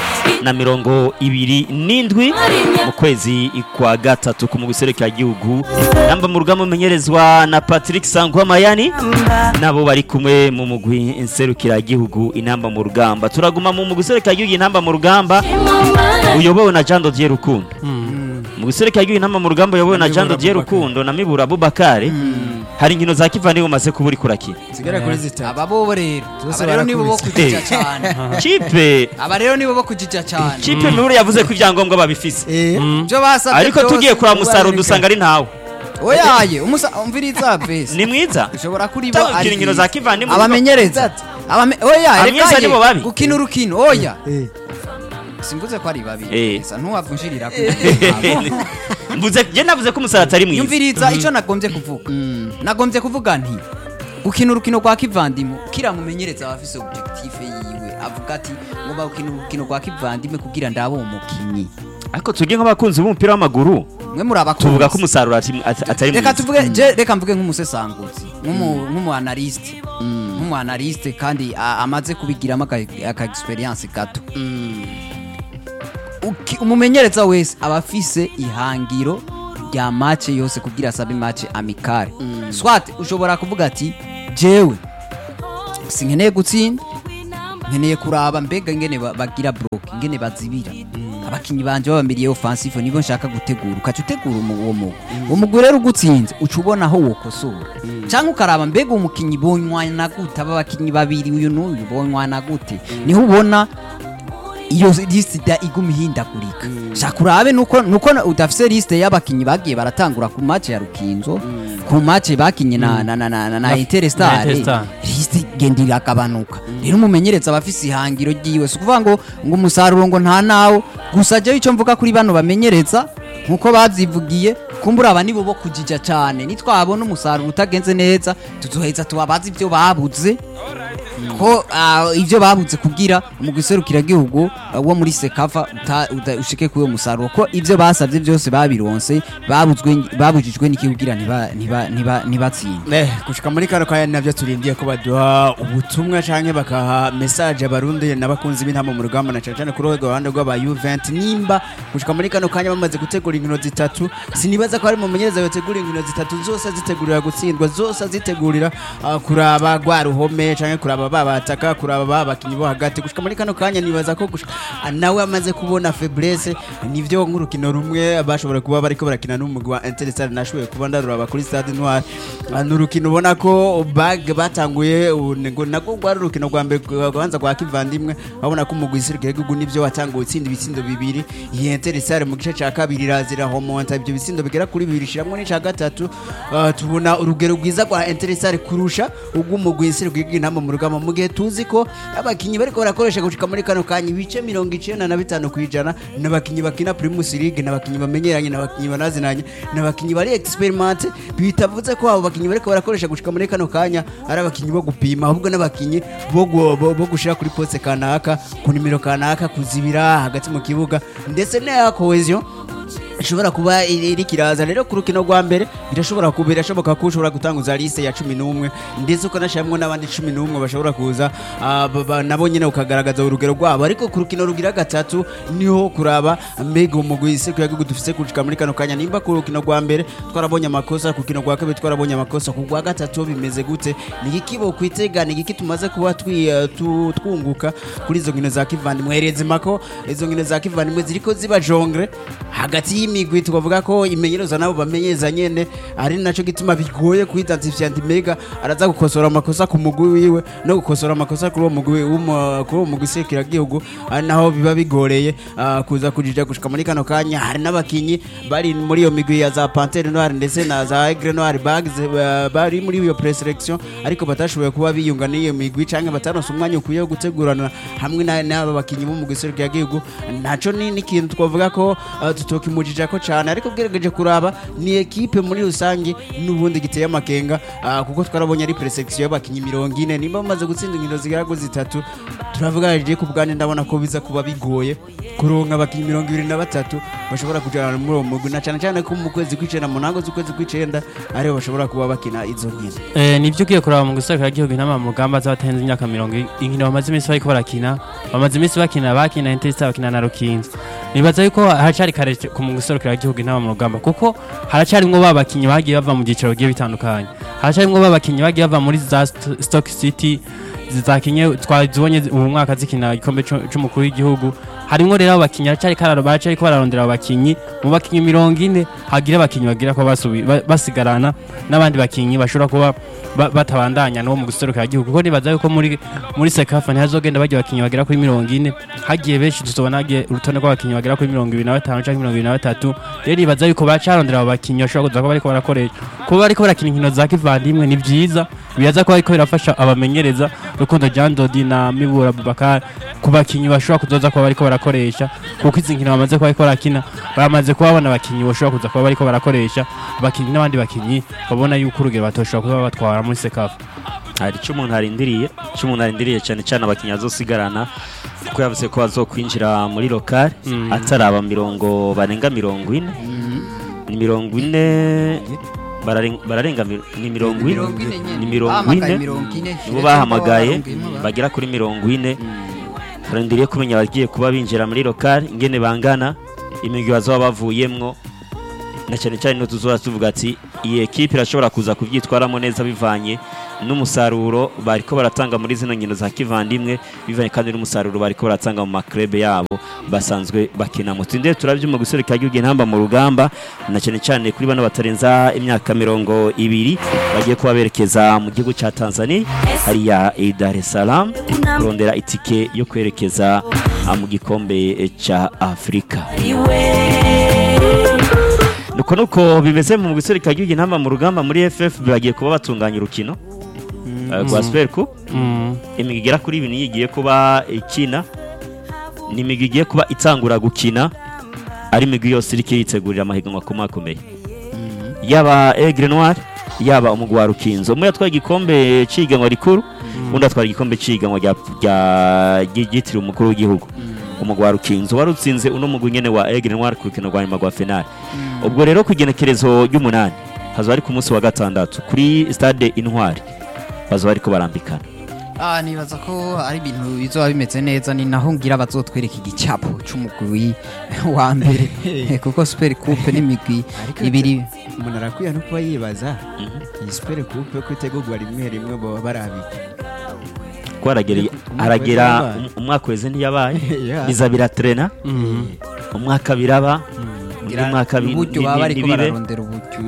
na mirongo ibiri n'indwi mu kwezi kwa gatatu ku mugwi gihugu namba mu rugamba umenyerezwa na patrick sangwa mayani nabo bari kumwe mu mugwi nserukiragihugu inamba mu rugamba turaguma mu mugwi gihugu inamba mu rugamba uyobowe na jean dodier rukundo mu gusereka igihugu intama mu rugamba yayobowe na Na Jean Mibura Didier Abubakar. Rukundo na Mibura Abubakar hari inkino za kivandimwe umaze kuba uri kurakina zigera kuri zitatu aba bo rero Zose aba rero nibo bo barakubise. kujija cyane kipe aba rero nibo bo kujija cyane kipe Mibura yavuze ko ibyangombwa babifise Eh, byo basabye ariko byose tugiye kuraba umusaruro barabika. dusanga ari ntawe oyaye umusa umviriza bese ni mwiza ushobora kuri bo Cyangwa ari gukina inkino za kivandimwe abamenyereza abame oya Abamyesa reka ye, nibo babi. gukina urukino oya eh. simvuze ko ari babi Eh. gusa ntuwavunjirira mvuze je navuze ko umusaruro atari mwiza yumviriza icyo nagombye kuvuga nagombye kuvuga nti gukina urukino rwa kivandimwe kiramumenyereza aba afise objectif yiwe avuga ati ngomba gukina urukino rwa kivandimwe kugira ndabe umukinyi ariko tujye nk'abakunzi b'umupira w'amaguru mwe muri abakunzi tuvuga ko umusaruro ati- at- atari reka mwiza tuvuge je reka mvuge nk'umusesanguzi nk'umu- nk'umuanaliste nk'umuanaliste kandi a- amaze kubigiramo aka aka experience gato Uki- umumenyereza wese aba afise ihangiro rya match yose kugira asabe match amicale swat ushobora kuvuga ati jewe sinkeneye gutsinda nkeneye kuraba mbega ingene ba- bagira block ingene bazibira abakinyi banje babamiriye offensive nibo nshaka gutegura ukaca utegura umu- uwo mugwi uwo mugwi rero ugutsinze uca ubona aho wokosora cyangwa ukaraba mbega umukinyi bonywana gute aba bakinyi babiri uyu n'uyu bonywana gute niho ubona iyo liste da iguma ihindagurika shaka urabe nuko nuko udafise liste y'abakinyi bagiye baratangura ku match ya Rukinzo ku match bakinye na na na na, na, na Interstar Interstar. liste igenda iragabanuka rero umumenyereza aba afise ihangiro ryiwe si ukuvuga ngo ngo umusaruro ngo nta nawo gusa jewe icyo mvuga kuri bano bamenyereza nkuko babyivugiye kumbura aba nibo bo kujija cyane nitwabona umusaruro utagenze neza tuzoheza tubabaza ibyo babuze ko ah, ibyo babuze kugira umugwi serukiragihugu ah, wo muri sekava uta- uta- ushike kuri uwo musaruro ko ibyo basabye byose babironse babuzwe babujijwe n'iki kugira ntiba- ntiba- ntiba- ntibatsinde Eh, gushika muri kano kanya navyo turindiye ko baduha ubutumwa canke bakaha message abarundi n'abakunzi b'intama mu rugamba na cane cane kuri urwo ruhande rw'aba Juventus nimba gushika muri kano kanya bamaze gutegura inkino zitatu sinibaza ko hari mumenyereza yotegura inkino zitatu zose azitegurira gutsindwa zose azitegurira ah, kuraba rwa ruhome canke kuraba babataka kuraba babakinyi bo hagati gushika muri kano kanya nibaza ko gushika ah, nawe amaze kubona faiblesse nivyo nk'urukino rumwe bashobora kuba bariko barakina n'umugwi wa Interstar nashoboye kuba ndaruraba kuri Stade Noir Ah, ni urukino ubona ko bag batanguye ubu ni ngo nako rwari urukino rwa mbere rwanza rwa kivandimwe babona ko umugwi isirikare w'igihugu nivyo watanguye utsinda ibitsindo bibiri iyi Interstar mu gice ca kabiri irazira homonta ibyo bitsindo bigera kuri bibiri shiramwo n'ica gatatu Ah, tubona urugero rwiza rwa Interstar kurusha ubw'umugwi isirikare w'igihugu intama mu rugamba mu gihe tuzi ko abakinyi bariko barakoresha gushika muri kano kanya ibice mirongo icenda na bitanu kwijana n'abakinyi bakina Primus League n'abakinyi bamenyeranye n'abakinyi banazinanye n'abakinyi bari experimente bitavuze ko abo bakinyi bariko barakoresha gushika muri kano kanya ari abakinyi bo gupima ahubwo n'abakinyi bo gu- bo bo gushira kuri poste kanaka ku nimero kanaka kuzibira hagati mu kibuga ndetse na cohesion ishobora kuba iri iri kiraza rero ku rukino rwa mbere birashobora kuba birashoboka ko ushobora gutanguza liste ya cumi n'umwe ndetse ukanashyiramo n'abandi cumi n'umwe bashobora kuza ah, ba- ba- nabo nyine ukagaragaza urugero rwabo ariko ku rukino rugira gatatu niho kuraba mbega umugwi iseko yagihugu dufise kushika muri kano kanya nimba ku rukino rwa mbere twarabonye amakosa ku rukino rwa kabiri twarabonye amakosa ku rwa gatatu bimeze gute ni iki bo kwitega ni iki tumaze kuba twi- eh, tu- twunguka kuri izo nkino za kivandimwe herezima ko izo nkino za kivandimwe ziriko ziba jongre hagati y'imigwi tukavuga ko imenyereza nabo bamenyeza nyene ari naco gituma bigoye kuidentifya ndi mega araza gukosora amakosa ku mugwi wiwe no gukosora amakosa kuri uwo mugwi w'umu- kuri uwo mugwi serukiragihugu ari naho biba bigoreye ah, kuza kujija gushika muri kano kanya hari n'abakinyi bari muri iyo migwi ya za pantere noire ndetse na za aigle noire bags eh, bari muri iyo preselection ariko batashoboye kuba biyunga n'iyo migwi canke bataronse umwanya ukwiye wo gutegurana hamwe na- n'aba bakinyi bo mu giserukiro y'igihugu naco ni n'ikintu twavuga ko uh, tutokimujija ko cane ariko bwirageje kuraba ni ekipe muri rusange n'ubundi giteye amakenga uh, kuko twarabonye ari preselection y'abakinyi mirongo ine nimba bamaze gutsinda inkino zigera kuri zitatu turavuga je ku bwanjye ndabona ko biza kuba bigoye kuronka abakinyi mirongo ibiri na batatu bashobora kujana muri uwo mugwi na cane cane ko mu kwezi kw'icenda mu ntango z'ukwezi kw'icenda ariho bashobora kuba bakina izo nkino Eh, nivyo ugiye kuraba mu guserukira igihugu intama mu rugamba z'abatarenze imyaka mirongo i- inkino bamaze iminsi bariko barakina bamaze iminsi bakina bakina Interstar bakina na Rukinzo nibaza yuko haracari kare c- ku mu guserukira igihugu intama mu rugamba kuko haracarimwo ba bakinyi bagiye bava mu byiciro bigiye bitandukanye haracarimwo ba bakinyi bagiye bava muri za St- Stock City zakinye twazibonye ubu mwaka zikina igikombe c'u- c'umukuru w'igihugu harimo rero abo bakinnyi baracyari kararo baracyari ko bararondera abo bakinnyi mu bakinnyi mirongo ine hagira abakinnyi bagira ko basubi- ba- basigarana n'abandi bakinnyi bashobora kuba ba- batabandanya n'uwo mu guserukira igihugu kuko nibaza yuko muri muri sekafa ntihazogenda bajya abakinnyi bagera kuri mirongo ine hagiye benshi tuzobona hagiye urutonde rw'abakinnyi bagera kuri mirongo ibiri na batanu cyangwa mirongo ibiri na batatu rero nibaza yuko bacarondera abo bakinnyi bashobora kuza kuba bariko barakoresha kuba bariko barakina inkino za kivandimwe ni byiza biraza kuba bariko birafasha abamenyereza rukundo jean dodi na mibura abubakar ku bakinnyi bashobora kuzoza kuba bariko barakoresha kuko izi nkino bamaze kuba bariko barakina baramaze kuba babona abakinnyi bashobora kuza kuba bariko barakoresha abakinnyi n'abandi bakinnyi babona yuko urugero batoshobora kuba batwara muri sekafa hari icyo umuntu arindiriye icyo umuntu arindiriye cyane cyane abakinnyi bazosigarana kuko yavuze ko bazokwinjira muri lokale Mm. ataraba mirongo barenga mirongo ine ni mirongo ine bararen- bararenga mi- ni mirongo ine mirongo ine nyene ni mirongo Bahamagaye ine mirongo ine nibo bahamagaye bagera kuri mirongo ine barindiriye kumenya abagiye kuba binjira muri lokale ingene bangana imigwi bazaba bavuyemwo na cyane cyane tuzoba tuvuga ati iyi ekipe irashobora kuza kubyitwaramo neza bivanye n'umusaruro bariko baratanga muri zino nkino za kivandimwe bivanye kandi n'umusaruro bariko baratanga mu maklebe yabo basanzwe bakina mu tinde turabyuma gusereka igihugu intamba mu rugamba na cyane cyane kuri bano batarenza imyaka mirongo ibiri bagiye kuba berekeza mu gihugu cya Tanzania hariya i Dar es Salaam kurondera itike yo kwerekeza ah, mu gikombe eh, cya Afurika nuko nuko bimeze mu gusereka igihugu intamba mu rugamba muri FF bagiye kuba batunganya urukino eh, rwa Super Cup Mm. imigwi igera kuri ibiri niyo igiye kuba ikina ni imigwi igiye kuba itangura gukina ari imigwi yose iriko yitegurira amahiganwa akomakomeye yaba Aigle Noir yaba umugwi wa Rukinzo umwe yatwaye igikombe c'ihiganwa rikuru undi atwara igikombe c'ihiganwa rya rya- ryitiriwe umukuru w'igihugu umugwi wa Rukinzo warutsinze uno mugwi nyene wa Aigle Noir ku rukino rwa nyuma rwa finale ubwo rero ku igenekerezo ry'umunani hazoba ari ku munsi wa gatandatu kuri stade Intwari bazoba bariko barambikana Ah, nibaza ko ari ibintu bizoba bimeze neza ni naho ngira bazotwereka igicapo c'umugwi wa mbere kuko super coupe n'imigwi Ariko ibiri umuntu arakwiye no kuba yibaza iyi super coupe ko itegurwa rimwe rimwe baba barabika ko haragera Umwaka haragera wese yabaye. um- umwaka weze ntiyabaye Yeah. biza biratrena Mm. umwaka biraba undi mwaka bi- uburyo ni- baba ni- bariko nibibe bararondera uburyo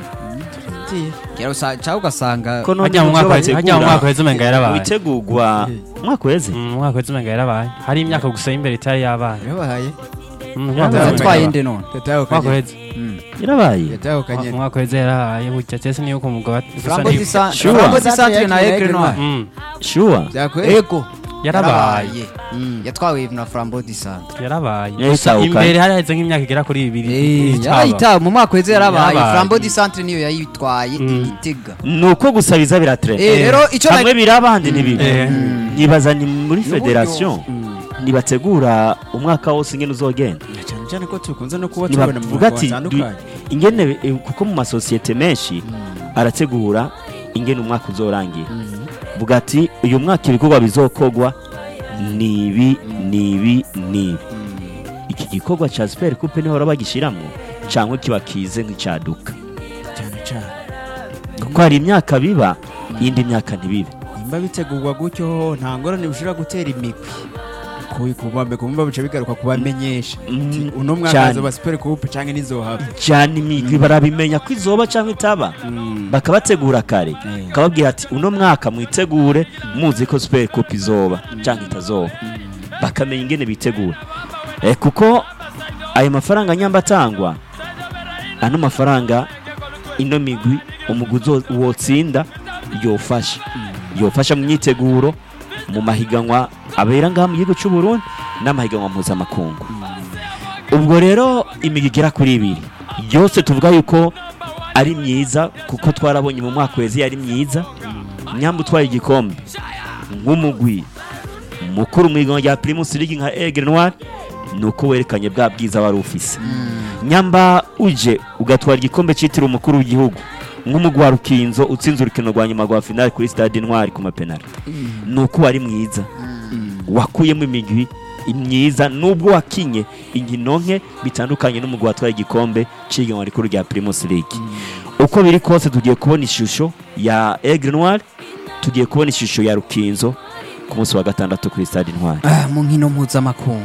Kera usa- cyangwa ugasanga ko none Hajya mu mu mwaka byo weze- hajya mu bategura, mwaka weze umenga yarabaye. witegurwa umwaka weze Mm, umwaka weze umenga yarabaye hari imyaka gusa y'imbere itari yabaye yabaye Mm, Umwaka umwaka weze yatwaye umenga inde none yatahukanye umwaka weze yarabaye yatahukanye umwaka weze yarabaye burya cyese niyo ku mugabo Flambeau du Centre Sure. Flambeau du Centre na Aigle Noir Mm, shuwa byakweye ego yarabaye yatwawe na Flambeau du Centre yarabaye Yahise gusa ahukana. imbere hari haheze nk'imyaka igera kuri ibiri itaba. yarayitawe mu mwaka weze yarabaye Yarabaye. Flambeau du Centre niyo yayitwaye Mm. igitega ni uko gusa biza biratrena Eh, rero icyo hamwe biraba ahandi ntibibe Eh. nibaza ni muri N'uburyo. federation ntibategura umwaka wose ingene uzogenda cyane cyane ko tukunze no kuba tubona mu ntibavuga mwaka ati watandukanye du- ingene eh, kuko mu masosiyete menshi arategura ingene umwaka uzorangira vuga ati uyu mwaka ibikorwa bizokogwa ni ibi ni ibi ni ibi iki gikorwa cya super coupe niho baba bagishyiramo cyangwa kiba kize nk'icyaduka cyane cyane kuko hari imyaka biba iyindi myaka ntibibe nimba bitegurwa gutyo nta ngorane bishobora gutera imigwi kubambe kumva bica bigaruka kubamenyesha Mm, Ati, uno mwaka cyane. hazoba super coupe canke nizohaba cyane imigwi barabimenya ko izoba cyangwa itaba bakabategura kare Eh. kababwira ati uno mwaka mwitegure muzi ko super coupe izoba cyangwa itazoba bakamenya ingene bitegura eh, kuko ayo mafaranga nyamba atangwa ano mafaranga ino migwi umugwi uzo- wotsinda yofasha yofasha mu myiteguro mu mahiganwa abera ngaha mu gihugu cy'u Burundi n'amahiganwa mpuzamakungu ubwo rero imigwi igera kuri ibiri yose tuvuga yuko ari myiza kuko twarabonye mu mwaka wezi yari myiza nyamba utwaye igikombe nk'umugwi mukuru mu higanwa rya Primus League nka Aigle Noir ni uko werekanye bwa bwiza wari ufise nyamba uje ugatwara igikombe cyitiriwe umukuru w'igihugu nk'umugwi wa Rukinzo utsinze urukino rwa nyuma rwa finale kuri stade Intwari ku mapenalty ni uko wari mwiza wakuyemo imigwi myiza nubwo wakinye inkino nke bitandukanye n'umugwi watwaye igikombe cy'ihiganwa rikuru rya Primus League uko biri kose tugiye kubona ishusho ya Aigle Noir tugiye kubona ishusho ya Rukinzo ku munsi wa gatandatu kuri stade Intwari Ah, mu nkino mpuzamakungu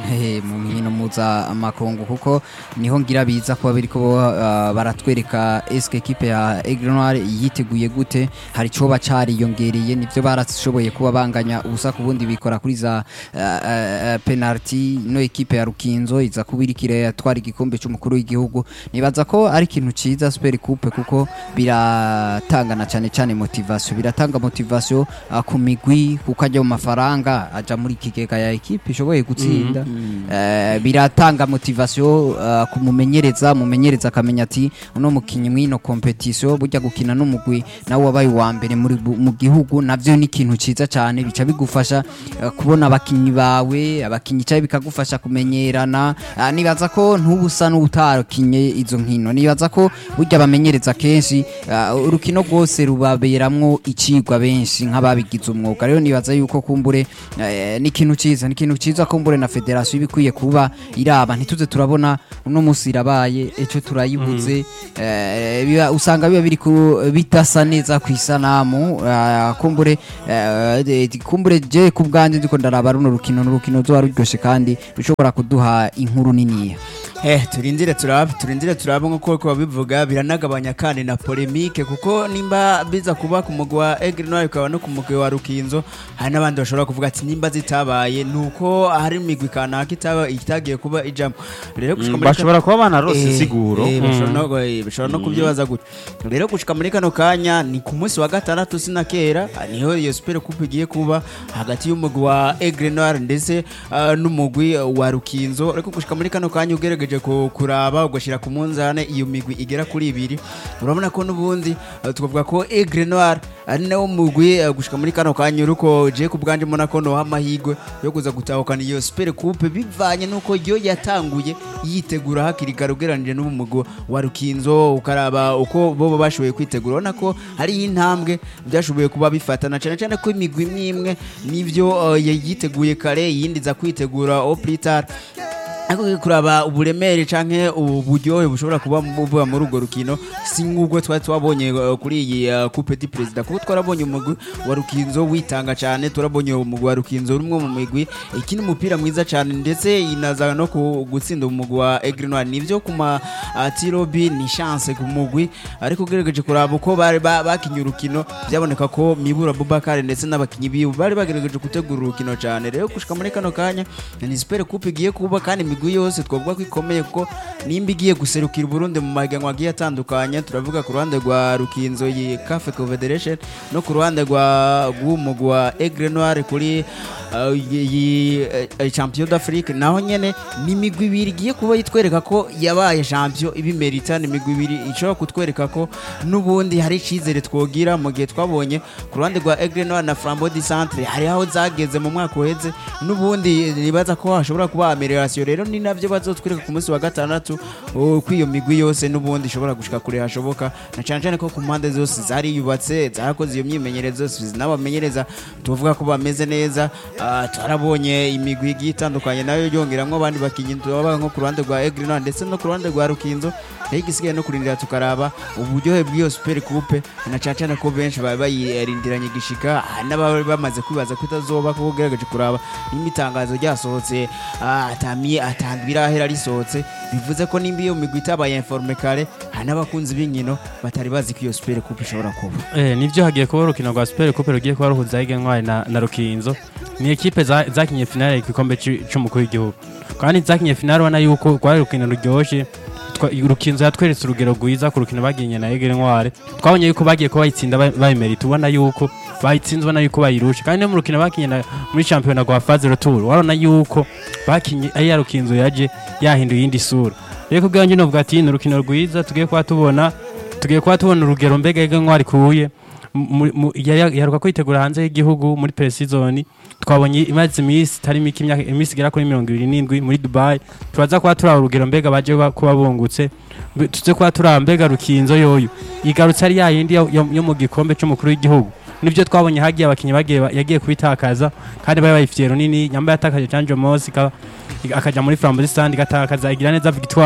Hehe, mu nkino muza amakungu kuko niho ngira biza kuba biriko uh, baratwereka eske equipe ya Aigle Noir yiteguye gute hari coba cariyongereye nivyo barashoboye kuba banganya ubusa ku bundi bikora kuri za uh, uh, penalty no equipe ya Rukinzo iza kubirikire yatwara igikombe c'umukuru w'igihugu nibaza ko ari ikintu ciza Super Coupe kuko biratangana cyane cyane motivation biratanga motivation uh, ku migwi kuko ajya mu mafaranga aja muri kigega ya equipe ishoboye gutsinda Eh, biratanga motivation uh, kumumenyereza mumenyereza akamenya ati uno mukinyi mwino competition burya gukina n'umugwi nawe wabaye uwa mbere muri bu- mu gihugu navyo ni ikintu ciza cyane bica bigufasha uh, kubona abakinyi bawe abakinyi cyane bikagufasha kumenyerana uh, nibaza ko ntubusa n'utakinye izo nkino nibaza ko burya bamenyereza kenshi uh, urukino rwose rubaberamwo icigwa benshi nk'ababigize umwuga rero nibaza yuko kumbure eh, ni ikintu ciza ni ikintu ciza kumbure na federasiyo ibikwiye kuba iraba ntituze turabona uno munsi irabaye ejo turayibuze eh, biba- usanga biba biri ku- bidasa neza ku isanamu eh, kumbure eh, de- kumbure je ku bwanjye ndiko ndaraba runo rukino n'urukino ruzoba ruryoshe kandi rushobora kuduha inkuru niniya Eh, turindire turabe turindire turabe nk'uko ko babivuga biranagabanya kandi na polemique kuko nimba biza kuba ku mugwi wa Aigle Noir ukaba no ku mugwi wa Rukinzo hari n'abandi bashobora kuvuga ati nimba zitabaye nuko hari imigwi kanaka itaba itagiye kuba ijamo rero gushika Mm, muri bashobora kuba banarose Eh, insiguro eh, bashobora no- eh, bashobora no kubyibaza gutyo rero gushika muri kano kanya ni ku munsi wa gatandatu sina kera ah, niho iyo super coupe igiye kuba hagati y'umugwi wa Aigle Noir ndetse ah, n'umugwi wa Rukinzo ariko gushika muri kano kanya ugerageje ku- kuraba ugashira ku munzane iyo migwi igera kuri ibiri urabona ko n'ubundi ah, tukavuga ko Aigle Noir ari nawo mugwi ah, gushika muri kano kanya uruko je ku bwanje mbona ko noha amahigwe yo kuza gutahukana iyo super coupe bivanye nuko yo yatanguye yitegura hakiri kare ugereranije n'umugwi wa Rukinzo ukaraba uko bo bashoboye kwitegura urabona ko hari intambwe byashoboye kuba bifatana cyane cyane ko imigwi imwe imwe nivyo uh, yiteguye kare yindi za kwitegura au plus tard ariko kuraba uburemere canke uburyohe bushobora kuba buva muri urwo rukino si nk'ubwo twari twabonye uh, kuri iyi uh, coupe du president kuko twarabonye umugwi wa rukinzo witanga cyane turabonye umugwi wa rukinzo rumwe mu migwi ikina umupira mwiza cyane ndetse inaza no ku- gutsinda umugwi wa Aigle Noir nivyo ku ma uh, tirobi ni chance ku mugwi ariko ugerageje kuraba uko bari ba- bakinye urukino byaboneka ko Mibura Bubakare ndetse n'abakinyi biwe bari bagerageje gutegura urukino cyane rero gushika muri kano kanya ni super coupe igiye kuba kandi imigwi yose twavuga ko ikomeye kuko nimba igiye guserukira Burundi mu mahiganwa agiye atandukanye turavuga ku ruhande rwa Rukinzo yi CAF Confederation no ku ruhande rwa rw'umugwi wa Aigle Noir kuri uh, iyi uh, champion d'Afrique naho nyene ni imigwi ibiri igiye kuba yitwereka ko yabaye champion ibimerita ni imigwi ibiri ishobora kutwereka ko n'ubundi hari icyizere twogira mu gihe twabonye ku ruhande rwa Aigle Noir na Flambeau du Centre hari aho zageze mu mwaka uheze n'ubundi nibaza ko hashobora kuba amelioration rero ni navyo bazotwereka ku munsi wa gatandatu uh, ko iyo migwi yose n'ubundi ishobora gushika kure hashoboka na cyane cyane ko ku mpande zose zariyubatse zarakoze iyo myimenyerezo n'abamenyereza tuvuga ko bameze neza Ah, twarabonye imigwi igiye itandukanye nayo yongeramwo abandi bakinyi tubabaga nko ku ruhande rwa Aigle Noir ndetse no ku ruhande rwa Rukinzo rero igisigaye no kurindira tukaraba uburyohe bw'iyo super coupe na cyane cyane ko benshi bari bayirindiranye igishika hari n'abari bamaze kwibaza ko itazoba kuko ugerageje kuraba nimba itangazo ryasohotse ah, atamiye atandwi irahera risohotse bivuze ko nimba iyo migwi itabaye informe kare hari n'abakunzi b'inkino batari bazi ko iyo super coupe ishobora kuba Eh, nivyo hagiye kuba urukino rwa Super Coupe rugiye kuba ruhuza Aigle Noir na, na Rukinzo ni ekipe za- zakinye finale y'igikombe ci- c'umukuru w'igihugu kandi zakinye finale ubona yuko rwari urukino ruryoshe Twa- Rukinzo yatweretse urugero rwiza ku rukino baginye na Aigle Noir twabonye yuko bagiye kuba bayitsinda ba- bayimerita ubona yuko bayitsinze ubona yuko bayirusha kandi no mu rukino bakinye na- muri shampiyona rwa faze retour warabona yuko bakinye ari ya Rukinzo yaje yahinduye iyindi sura rero kubwanjye njye novuga ati ni urukino rwiza tugiye kuba tubona tugiye kuba tubona urugero mbega Aigle Noir ikuye mu- mu- yari- yaheruka kwitegura hanze y'igihugu muri pre-season twabonye imaze iminsi itari mike imyaka iminsi igera kuri mirongo ibiri n'indwi muri dubai turaza kuba turaba urugero mbega baje ba- kuba bungutse Mbe- tuze kuba turaba mbega rukinzo yoyo igarutse ari yayindi yo, yo, yo mu gikombe c'umukuru w'igihugu nibyo twabonye hagiye abakinnyi bagiye ba- yagiye kubitakaza kandi bari bayifitiye runini nyamba yatakaje Janjo Mosi ka- akaja muri Flambeau Stand igatakaza igira neza Victoire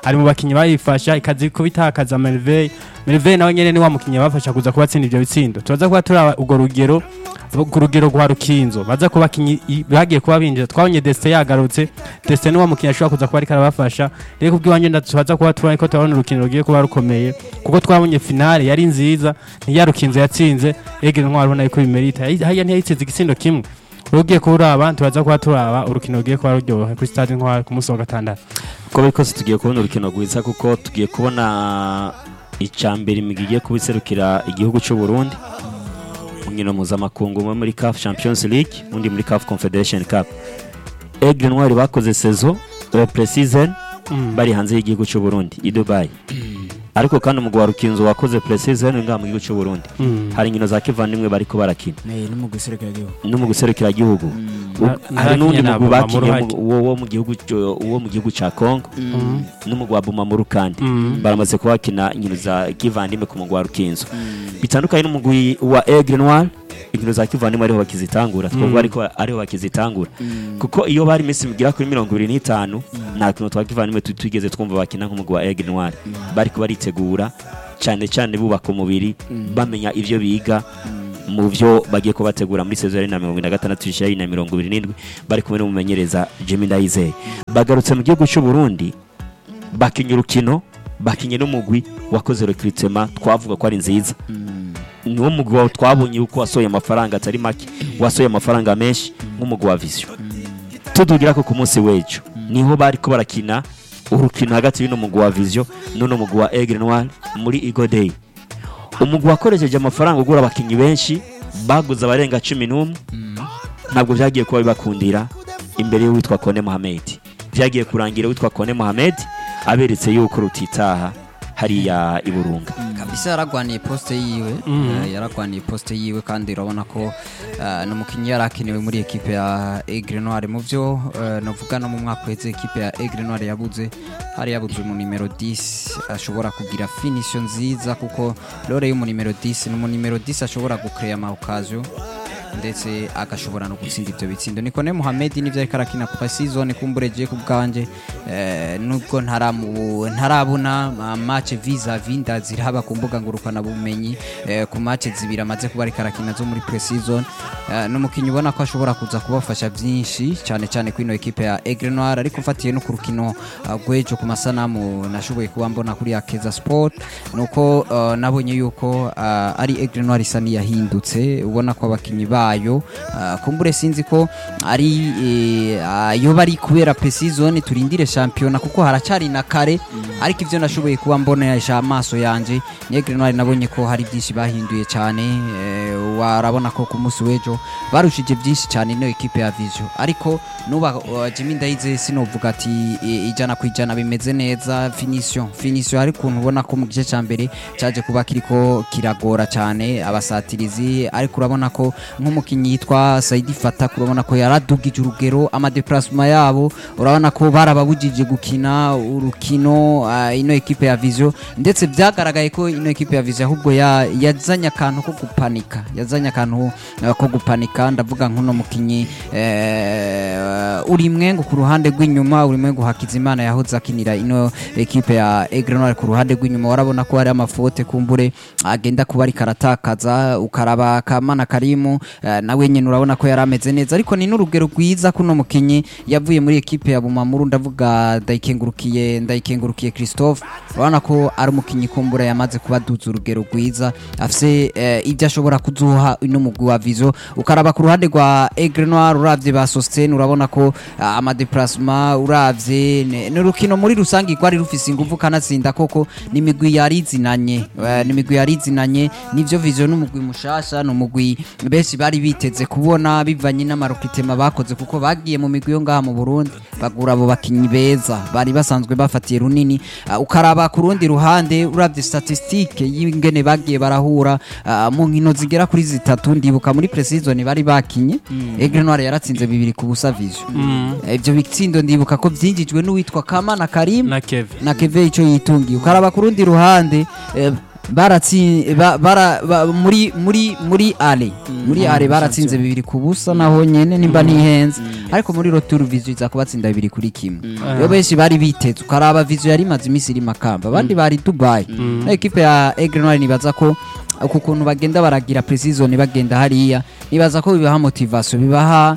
ari mu bakinnyi bayifasha ikazi kubitakaza Merveille Merveille nawe nyene ni wa mukinnyi bafasha kuza kubatsinda ivyo bitsindo tubaza kuba turaba urwo rugero ku rugero rwa rukinzo baza kuba bakinyi i- bagiye kuba binjira twabonye Destin yagarutse Destin ni wa mukinnyi ashobora kuza kuba ariko arabafasha rero kubw'iwanje ndatubaza kuba tubona ko turabona urukino rugiye kuba rukomeye kuko twabonye finale yari nziza niya rukinzo yatsinze egera ntwari ubona yuko bimerita hariya ntiyayitsinze igitsindo kimwe ugiye kuraba tubaza kuba turaba urukino rugiye kuba ruryoha kuri stade ntwari ku munsi wa gatandatu uko biri kose tugiye kubona urukino rwiza kuko tugiye kubona icambere imigwi igiye kuba iserukira igihugu cy'u Burundi mu nkino mpuzamakungu umwe muri CAF Champions League undi muri CAF Confederation Cup Aigle Noir bakoze saison euh, pre-season bari hanze y'igihugu cy'u Burundi i Dubai ariko kandi umugwi wa Rukinzo wakoze pre-season ngaha mu gihugu cy'u Burundi hari inkino za kivandimwe bariko barakina Eh, no mu guserekera igihugu no mu guserukira igihugu Na- hari n'undi narakinye na mugwi Bumamuru bakinye haki. wo wo mu gihugu cyo- wo mu gihugu ca Congo n'umugwi wa Bumamuru kandi Mm. baramaze kuba bakina inkino za kivandimwe ku mugwi wa Rukinzo bitandukanye n'umugwi wa Aigle Noir inkino za kivandimwe ariho bakizitangura twavuga ariko ariho bakizitangura kuko iyo bari iminsi migira kuri mirongo ibiri n'itanu nta kintu twa kivandimwe tu- twigeze twumva bakina nk'umugwi wa Aigle Noir bariko baritegura cyane cyane bubaka umubiri bamenya ivyo biga mu byo bagiye kubategura muri sezo ya na mirongo ine na gatandatu ishiya na mirongo ibiri n'indwi bari kumwe n'umumenyereza Jimmy Ndayizeye bagarutse mu gihugu cy'u Burundi bakinya urukino bakinye n'umugwi wakoze recruitment twavuga ko ari nziza niwo mugwi wawe twabonye yuko wasohoye amafaranga atari make wasohoye amafaranga menshi nk'umugwi wa Vision tudugira ko ku munsi w'ejo niho bari ko barakina urukino hagati y'uno mugwi wa Vision n'uno mugwi wa Aigle Noir muri Eagle Day umugwi wakoresheje amafaranga ugura abakinnyi benshi baguze abarenga cumi n'umwe ntabwo byagiye kuba bibakundira imbere y'uwitwa Kone Mohamed byagiye kurangira uwitwa Kone Mohamed aberetse yuko rutitaha hariya i Burunga kabisa yaragwaniye poste yiwe eh, yaragwaniye poste yiwe kandi urabona ko eh, ni umukinnyi yari akenewe muri ekipe ya Aigle Noir mu byo eh, novuga no mu mwaka uheze ekipe ya Aigle Noir yabuze hari yabuze mu nimero 10 ashobora kugira finisho nziza kuko lore y'umu nimero 10 ni umu nimero 10 ashobora gucreate ama occasion ndetse agashobora no gutsinda ibyo bitsindo niko ne Mohamed nivyo ariko arakina ku season kumbureje ku bwanje eh, nubwo ntaramu ntarabona ma- match visa vinda ziraba ku mbuga ngurukana bumenyi eh, ku match zibiri amaze kuba ariko arakina zo muri pre-season eh, n'umukinnyi ubona ko ashobora kuza kubafasha byinshi cyane cyane kuri ino ekipe ya Aigle Noir ariko mfatiye no ku rukino uh, rw'ejo ku masanamu nashoboye kuba mbona kuri Akeza Sport nuko uh, nabonye yuko uh, ari Aigle Noir isa niyahindutse ubona ko abakinnyi bayo uh, kumbure sinzi ko ari eh, ayo bari kubera pre-season turindire shampiyona kuko haracari na kare ariko ivyo nashoboye kuba mbonesha amaso yanje ni Aigle Noir nabonye ko hari byinshi bahinduye cyane eh, warabona ko ku munsi w'ejo barushije byinshi cyane ino ekipe ya Vision ariko nuba uh, Jimmy Ndayizeye sinovuga ati eh, ijana ku ijana bimeze neza finition finition hari kuntu ubona ko mu gice cya mbere cyaje kuba kiriko kiragora cyane abasatirizi ariko urabona ko nk'umukinnyi yitwa Saidi Fata urabona ko yaradugije urugero amadeplasement yabo urabona ko barababujije gukina urukino uh, ino ekipe ya Vision ndetse byagaragaye ko ino ekipe ya Vision ahubwo ya- yazanye akantu ko gupanika yazanye akantu uh, ko gupanika ndavuga nk'uno mukinyi eh, uri mwengu ku ruhande rw'inyuma uri mwengu Hakizimana yahoze akinira ino ekipe ya Aigle Noir ku ruhande rw'inyuma warabona ko hari amafote kumbure agenda kuba ariko aratakaza ukaraba Kamana Karimu eh, nawe nyine urabona ko yari ameze neza ariko ni n'urugero rwiza kuno mukinyi yavuye muri ekipe ya Bumamuru ndavuga ndayikengurukiye ndayikengurukiye Christophe urabona ko ari umukinyi kumbura yamaze kuba duza urugero rwiza afise eh, ibyo ashobora kuzuha ino mugwi wa Vizo ukaraba ku ruhande rwa Aigle Noir uravye ba Sostene urabona ko ah, amadeplasement uravye ne- n'urukino muri rusangi rwari rufise ingufu kanatsinda koko n'imigwi yarizinanye eh, n'imigwi yarizinanye nivyo Vizo n'umugwi mushasha n'umugwi benshi bari biteze kubona bivanye n'amarokitema bakoze kuko bagiye mu migwi yo ngaha mu Burundi bagura abo bakinyi beza bari basanzwe bafatiye runini Ah, ukaraba ku rundi ruhande uravye statistique y'ingene bagiye barahura ah, mu nkino zigera kuri zitatu ndibuka muri pre-season bari bakinye Aigle Noir yaratsinze bibiri ku busa Vision ivyo bitsindo ndibuka ko vyinjijwe n'uwitwa Kamana Karim na Kevin na Keve ico yitungiye ukaraba ku rundi ruhande eh, baratsi ba- bara ba- muri muri muri ale muri ale baratsinze bibiri ku busa naho nyene nimba ntihenze ariko muri roturu vizu iza kubatsinda bibiri kuri kimwe rero benshi bari biteze ukaraba vizu yari imaze iminsi iri makamba abandi bari dubai na ekipe ya egre noir nibaza ko uku kuntu bagenda baragira precision bagenda hariya nibaza ko bibaha motivation bibaha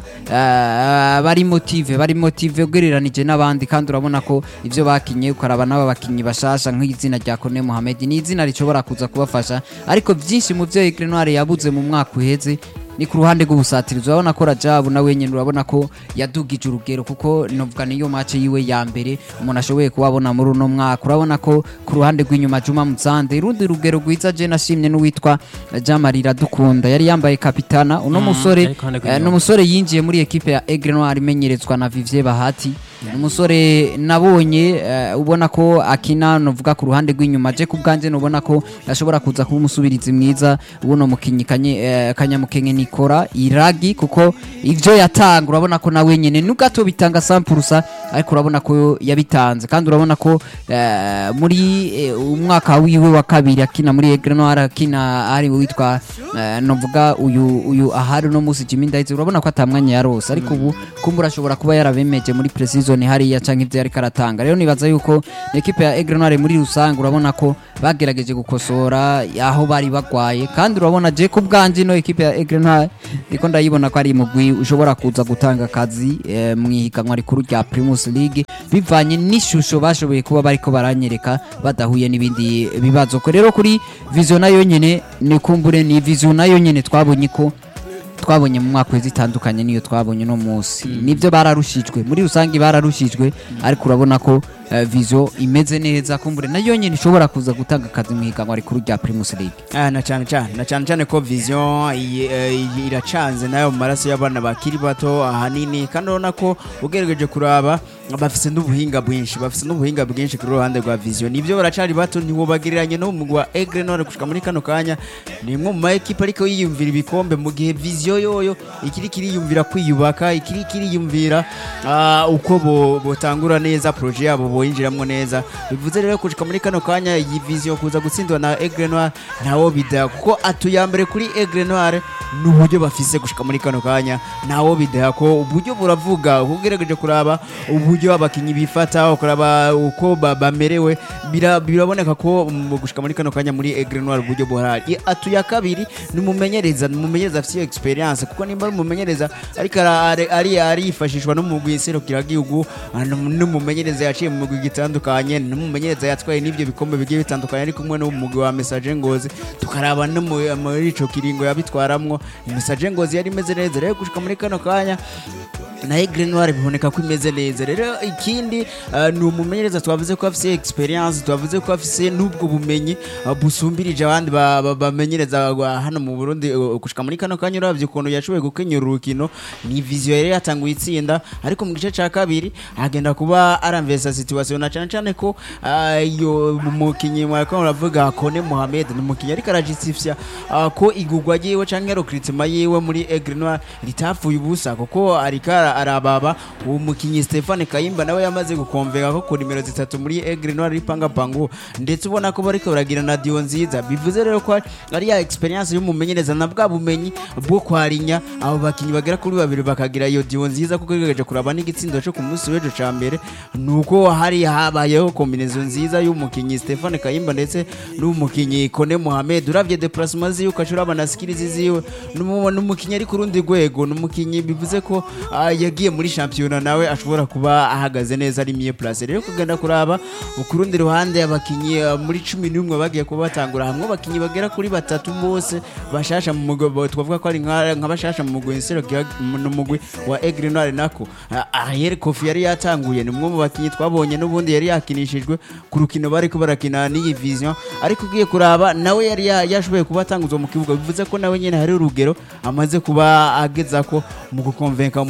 eh, bari motive bari motive ugereranije n'abandi kandi urabona ko ivyo bakinye ukaraba n'aba bakinyi bashasha nk'izina rya Kone Mohamed ni izina rishobora kuza kubafasha ariko vyinshi mu vyo Aigle Noir yabuze mu mwaka uheze ni ku ruhande rw'ubusatirizi urabona ko Rajabu nawe nyine urabona ko yadugije urugero kuko novuga niyo match yiwe ya mbere umuntu ashoboye kubabona muri uno mwaka urabona ko ku ruhande rw'inyuma Juma Muzande urundi rugero rwiza je nashimye n'uwitwa Jamari Radukunda yari yambaye kapitana uno musore ariko hande eh, rw'inyuma. ni umusore yinjiye muri ekipe ya Aigle Noir imenyerezwa na Vivier Bahati ni umusore nabonye eh, ubona ko akina novuga ku ruhande rw'inyuma je ku bwanje nubona ko ashobora kuza kuba umusubirizi mwiza ubuno mukinyi kanye, eh, kanyamukenke nikora iragi kuko ivyo yatanga urabona ko nawe nyene nugato bitanga sampurusa ariko urabona ko yabitanze kandi urabona ko eh, muri eh, umwaka wiwe wa kabiri akina muri Aigle Noir akina ari witwa eh, novuga uyu uyu ahari no musi Jimmy Ndaize urabona ko atamwanya yarose ariko ubu kumbura ashobora kuba yarabemeje muri precision hariya canke ivyo yariko aratanga rero nibaza yuko ekipe ya Aigle Noir muri rusange urabona ko bagerageje gukosora aho bari bagwaye kandi urabona je ku bwanje no ekipe ya Aigle Noir ndiko ndayibona ko ari mugwi ushobora kuza gutanga akazi eh, mu ihiganwa rikuru rya Primus League bivanye n'ishusho bashoboye kuba bariko baranyereka badahuye n'ibindi bibazo ko rero kuri vision nayo nyene ni kumbure ni vision nayo nyene twabonye ko twabonye mu mwaka wezi itandukanye niyo twabonye no munsi nibyo bararushijwe muri rusange bararushijwe ariko urabona ko eh, vision imeze neza kumbure nayo nyene ishobora kuza gutanga akazi mu higanwa rikuru rya Primus League Ah, na cyane cyane na cyane cyane ko vision iyi, eh, iyi iracanze nayo mu maraso y'abana bakiri bato ahanini kandi urabona ko ugerageje kuraba bafise n'ubuhinga bwinshi bafise n'ubuhinga bwinshi kuri ruhande rwa vision nibyo baracari bato ntiwobagereranye no mu mugwi wa Aigle Noir gushika muri kano kanya ni imwe mu ma ekipe ariko yiyumvira ibikombe mu gihe vision yoyo ikiri kiriyumvira kwiyubaka ikiri kiriyumvira ah, uko bo- botangura neza projet yabo boyinjiramwo neza bivuze rero gushika muri kano kanya iyi vision kuza gutsindwa na Aigle Noir ntawo bida kuko atuyambere kuri Aigle Noir n'uburyo bafise gushika muri kano kanya ntawo bida ko uburyo buravuga ugerageje kuraba uburyo abakinyi bifata ukaraba uko ba- bamerewe bira- biraboneka ko mu gushika muri kano kanya muri Aigle Noir uburyo buhari I- atuya kabiri ni umumenyereza ni umumenyereza afite experience kuko nimba ari umumenyereza ariko ara- ari- ari arifashishwa no mu guserukira gihugu n'umumenyereza yaciye mu mugwi gitandukanye n'umumenyereza yatwaye n'ibyo bikombe bigiye bitandukanye ari kumwe n'umugwi wa Message Ngozi tukaraba no mu- muri ico kiringo yabitwaramwo Message Ngozi yari imeze neza rero gushika muri kano kanya na Aigle Noir biboneka ko imeze neza rero ikindi uh, ni umumenyereza twavuze ko afise experience twavuze ko afise n'ubwo bumenyi uh, busumbirije abandi ba- ba- bamenyereza ba- hano mu Burundi uh, gushika muri kano kanya uravye ukuntu yashoboye gukenyura urukino ni vision yari yatanguye itsinda ariko mu gice ca kabiri agenda kuba aramvesa situation na cane cane ko uh, iyo umukinyi mwariko muravuga Kone Mohamed ni umukinyi ariko arajistifya uh, ko igugwa ryiwe canke recruitment yiwe muri Aigle Noir litapfuye ubusa kuko ariko ara- arababa uwo mukinyi Stefane Kayimba nawe yamaze gukomveka ko ku nimero zitatu muri Aigle Noir ripanga pangu ndetse ubona ko bariko baragira na dio nziza bivuze rero ko ari ya experience y'umumenyereza na bwa bumenyi bwo kwarinya abo bakinyi bagera kuri babiri bakagira iyo dio nziza kuko igejeje kuraba n'igitsindo cyo ku munsi w'ejo ca mbere nuko hari habayeho kombination nziza y'umukinyi Stefane Kayimba ndetse n'umukinyi Kone Mohamed uravye déplacement ziwe ukashura na skills ziwe n'umu- n'umukinyi ari ku rundi rwego n'umukinyi bivuze ko ah, yagiye muri championnat nawe ashobora kuba ahagaze neza ari mieux place rero kugenda kuraba ku rundi ruhande abakinyi ah, muri 11 bagiye kuba batangura hamwe abakinyi bagera kuri batatu bose bashasha mu mugwi bo- twavuga ko ari nka nka bashasha mu mugwi insero mu mugwi wa Aigle Noir nako Ah, Ariel Kofi yari yatanguye ni umwe mu bakinyi twabonye n'ubundi yari yakinishijwe ku rukino bari ko barakina n'iyi vision ariko ugiye kuraba nawe yari ya- yashoboye kuba atanguzwa mu kibuga bivuze ko nawe nyene hari urugero amaze kuba ageza ko mu gukonvenka umumenyereza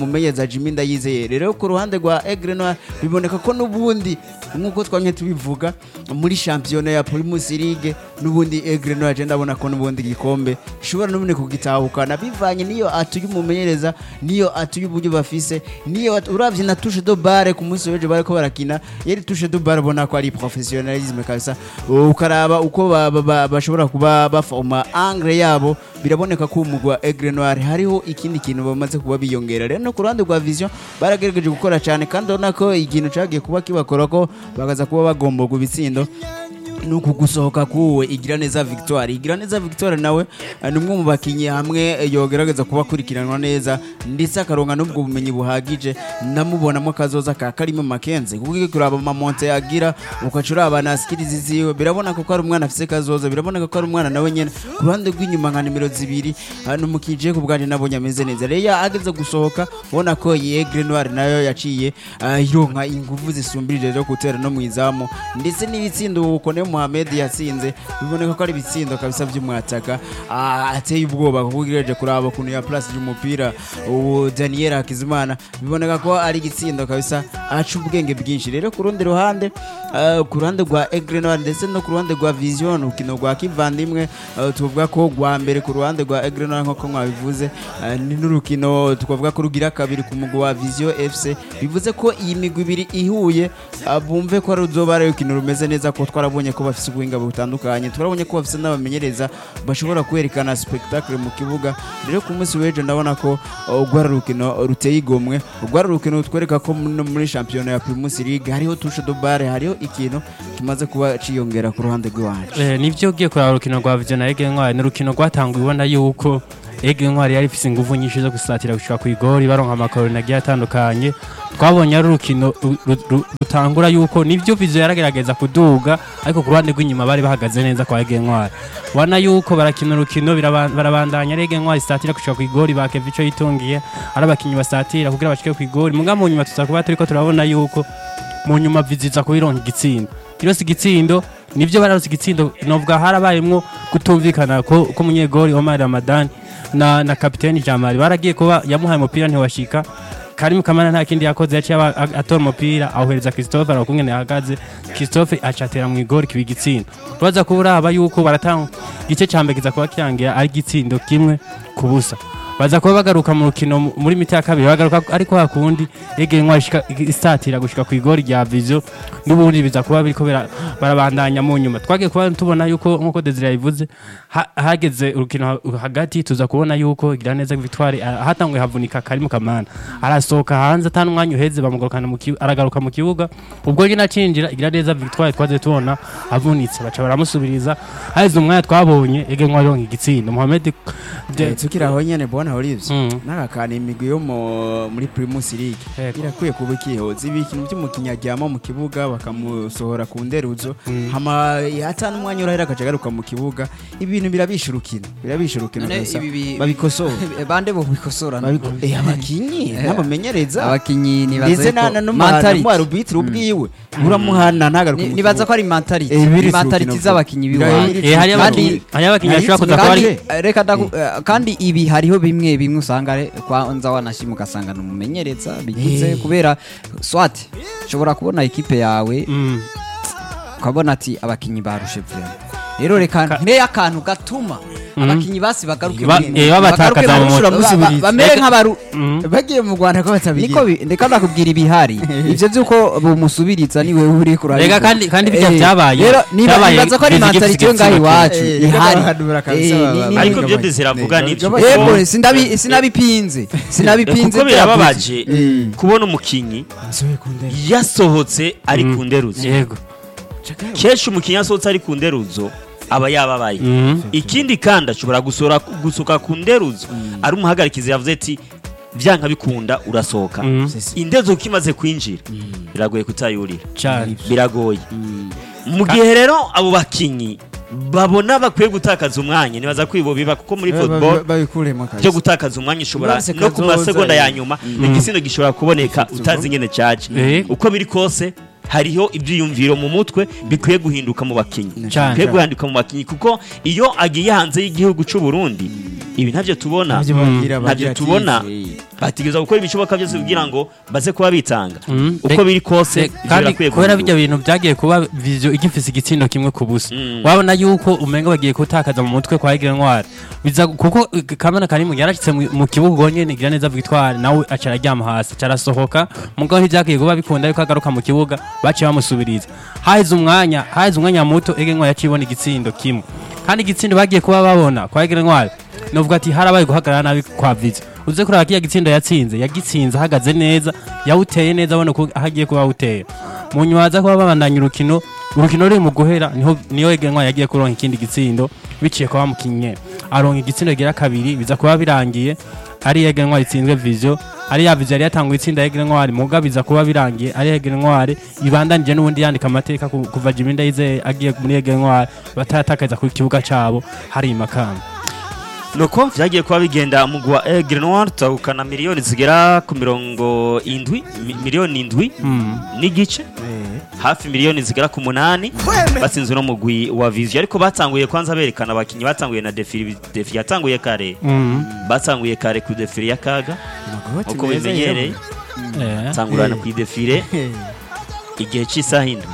uh, Jimmy Ndayizeye rero ku ruhande rwa Aigle Noir biboneka ko n'ubundi nk'uko twamye tubivuga muri shampiyona ya Primus League n'ubundi Aigle Noir je ndabona ko n'ubundi gikombe ishobora n'ubundi kugitahukana bivanye niyo atuye umumenyereza niyo atuye uburyo bafise niyo at- uravye na touche de balle ku munsi w'ejo bariko barakina yari touche de balle ubona ko ari professionnalisme kabisa ukaraba uko ba- ba- ba- bashobora kuba bafoma angle yabo biraboneka ko umugwa wa Aigle Noir hariho ikindi kintu bamaze kuba biyongera rero no ku ruhande rwa vision baragerageje gukora cyane kandi urabona ko ikintu cagiye kuba kibakora ko bakaza kuba bagomba ibitsindo nuku gusohoka kuwe igira neza victoire igira neza victoire nawe eh, ni umwe mu bakinnyi hamwe eh, yogerageza kuba akurikiranwa neza ndetse akaronka n'ubwo bumenyi buhagije namubonamo akazoza ka karimo makenze kuko iyo kuraba amamonte yagira ukaca uraba na skills ziwe birabona ko ari umwana afise kazoza biraboneka ko ari umwana nawe nyene ku ruhande rw'inyuma nka nimero zibiri eh, n'umukije ku bwanje nabonye ameze neza rero iyo ageze gusohoka ubona ko yegre noir nayo yaciye eh, ironka inguvu zisumbirije zo gutera no mu izamu ndetse n'ibitsindo Bukone Mohamed yatsinze biboneka ko ari ibitsindo kabisa by'umwataka ah, ateye ubwoba kuko ugereje kuraba ukuntu ya place y'umupira ubu Daniel Hakizimana biboneka ko ari igitsindo kabisa aca ubwenge bwinshi rero ku rundi ruhande ah, ku ruhande rwa Aigle Noir ndetse no ku ruhande rwa Vision ukino rwa kivandimwe ah, tuvuga ko rwa mbere ku ruhande rwa Aigle Noir nk'uko mwabivuze ah, ni n'urukino tukavuga ko rugira kabiri ku mugwi wa Vision FC bivuze ko iyi migwi ibiri ihuye ah, bumve ko ruzoba ari urukino rumeze neza ko twarabonye ko bafite ubuhinga butandukanye twarabonye ko bafite n'abamenyereza bashobora kwerekana spectacle mu kibuga rero ku munsi w'ejo ndabona ko uh, rwari urukino ruteye igomwe rwari urukino rutwereka ko no muri shampiyona ya Primus League hariho touche de balle hariho ikintu kimaze kuba ciyongera ku ruhande rw'iwacu Eh, nivyo ugiye kuraba urukino rwa Vision na Ege Ntwari ni urukino rwatanguye ubona yuko Ege Ntwari yari ifise inguvu nyinshi zo gusatira gushika ku igori baronka amakoroni agiye atandukanye twabonye ari urukino ru- ru- ru- rutangura yuko nivyo Vision yaragerageza kuduga ariko ku ruhande rw'inyuma bari bahagaze neza kwa Ege Ntwari ubona yuko barakina urukino biraba- barabandanya ari Ege Ntwari isatira gushika ku igori bakeva ico yitungiye ari abakinyi basatira kugira bashike ku igori muga mu nyuma tuza kuba turiko turabona yuko mu nyuma viziza kubironka igitsindo kirose igitsindo nivyo bararose igitsindo novuga harabayemwo kutumvikana ko ko munyegori Omar Ramadan na na kapiteni Jamari baragiye kuba yamuhaye umupira ntiwashika Karim Kamana nta kindi yakoze yaciye aba- a- atora umupira awuhereza Christophe arakungene yahagaze Christophe acatera mu igori kiba igitsindo baza kuba uraba yuko baratanga igice ca mbere kiza kuba kirangira ari igitsindo kimwe ku busa baza kuba bagaruka mu rukino mu- muri miti ya kabiri bagaruka ariko hakundi yegeye nwa isatira gushika ku igori rya vision n'ubundi biza kuba biriko bira- barabandanya mu nyuma twagiye kuba tubona yuko nkuko Desire yabivuze ha- hageze urukino ha- hagati tuza kubona yuko igira neza Victoire ah, hatanguye havunika Karim Kamana arasohoka hanze atanu umwanya uheze bamugarukana mu kibu- aragaruka mu kibuga ubwo nyine acinjira igira neza Victoire twaze tubona avunitse baca baramusubiriza haheze umwanya twabonye yegeye nwa ronka igitsindo Mohamed Eh, tukiri aho nyene bona Olives Mm. n'agakana imigwi yo mu- muri Primus League Yego. irakwiye kuba ikihoza ibi ikintu by'umukinnyi aryama mu kibuga bakamusohora ku nderuzo Mm. hama hata n'umwanya urahera akaca agaruka mu kibuga ibintu birabisha urukino birabisha urukino None gusa ibi bi- babikosora bande bo bikosora Babiko- eh, abakinyi n'abamenyereza abakinyi ndetse nibaza na ko na mentality. n'umu arbitre ubwiwe uramuhana ntagaruke Ni- mu nibaza ko kibuga. ari mentality Eh, biri Ni su mentality rukino z'abakinyi vuba. biwacu Biri Eh, su hari rukino. abakinyi hari abakinyi Hari bashobora kuza kuba kandi ari eh, reka ndaku- eh, kandi ibi hariho bimwe bimwe usanga re- kwanza wanashima ugasanga ni umumenyereza bigize Eh. kubera swat ushobora kubona ikipe yawe Mm. ukabona ati abakinyi barushe vrema rero reka nkire akantu gatuma abakinyi basi bagaruke Ba- muri- eh, babatakaza bagaruke mu muri- mutwe. ba- ba- bamere Reka- nk'abaru Mm. bagiye mu Rwanda ko niko batabigira bi- ndeka ndakubwira ibihari ivyo vyuko bumusubiriza niwe uri kurabikora Rega kandi- kandi bijya Eh, byabaye. rero niba Byabaye nibaza ko ari bizigifise mentality yo ngaho igitsina iwacu Eh, ihari barahanura kabisa, Eh, baba- ni- ni- ariko ni- byo ni- desiravuga ni- nibyo ni- kuko- Yego, sindabi- sinabipinze sinabipinze kuko byavuze. birababaje kubona umukinnyi Asubiye ku nderuzo. yasohotse ari Mm. ku nderuzo yego kenshi umukinnyi yasohotse ari ku nderuzo aba yababaye Mm. ikindi kandi ashobora gusora gusohoka ku nderuzo ari umuhagarikizi yavuze ati byanka bikunda urasohoka Mm. indezo uko imaze kwinjira biragoye kutayurira cyane biragoye mu gihe rero abo bakinnyi babona bakwiye gutakaza umwanya nibaza ko ibo biba kuko muri Ba- ba- football babikuremo byo kabisa gutakaza umwanya ushobora Bose no ku kazoza, masegonda eh. ya nyuma igitsina gishobora kuboneka utazi ingene cyaje Eh. uko biri kose hariho ibyiyumviro mu mutwe bikwiye guhinduka mu bakinnyi Cyane. bikwiye guhinduka mu bakinnyi kuko iyo agiye hanze y'igihugu cy'u Burundi ibi ntabyo tubona Nabyo bagira ntabyo bagira tubona ati, bategereza gukora ibishoboka byose kugira ngo baze kuba bitanga Mm. uko biri kose Se- ivyo kandi birakwiye kubera guhindurwa. bijya bintu byagiye kuba vision igifise igitsindo kimwe ku busa Mm. wabona yuko umenga bagiye gutakaza mu mutwe kwa Egre Ntwari biza kuko eh, kamena karimu yarashitse mu- mu kibuga gonye gira neza Victoire nawe acara aryama hasi carasohoka mugabo ntibyagiye kuba bikunda yuko agaruka mu kibuga baciye bamusubiriza haheze umwanya haheze umwanya muto Egre Ntwari yacibona igitsindo kimwe kandi igitsindo bagiye kuba babona kwa Egre Ntwari novuga ati harabaye guhagarara nabi kwa Vizo uze kuraba kiya gitsindo yatsinze yagitsinze ahagaze neza yawuteye neza abona ko aho agiye kuba awuteye mu nyuma haza kuba babandanya urukino urukino ruri mu guhera niho niyo egenwa yagiye kuronka ikindi gitsindo biciye kwa bamukinye aronka igitsindo gira kabiri biza kuba birangiye ari egenwa ritsinzwe vision ari ya vision yari yatanguye itsinda egenwa muga biza kuba birangiye ari egenwa ibandanije n'ubundi yandika amateka ku- kuva Jimmy Ndayizeye agiye muri egenwa batatakaiza ku kibuga cabo hari imakamba nuko vyagiye kuba bigenda mugwi wa Aigle Noir tutahukana miliyoni zigera ku mirongo indwi mi- miliyoni indwi mm. n'igice hafi miliyoni zigera ku munani batsinzwe no mugwi wa Vision ariko batanguye kwanza berekana abakinyi batanguye na defile defile yatanguye kare Mm. batanguye kare ku defile ya kaga uko bimenyereye Eh. tangurana Eh. ku defile igihe cy'isaha indwi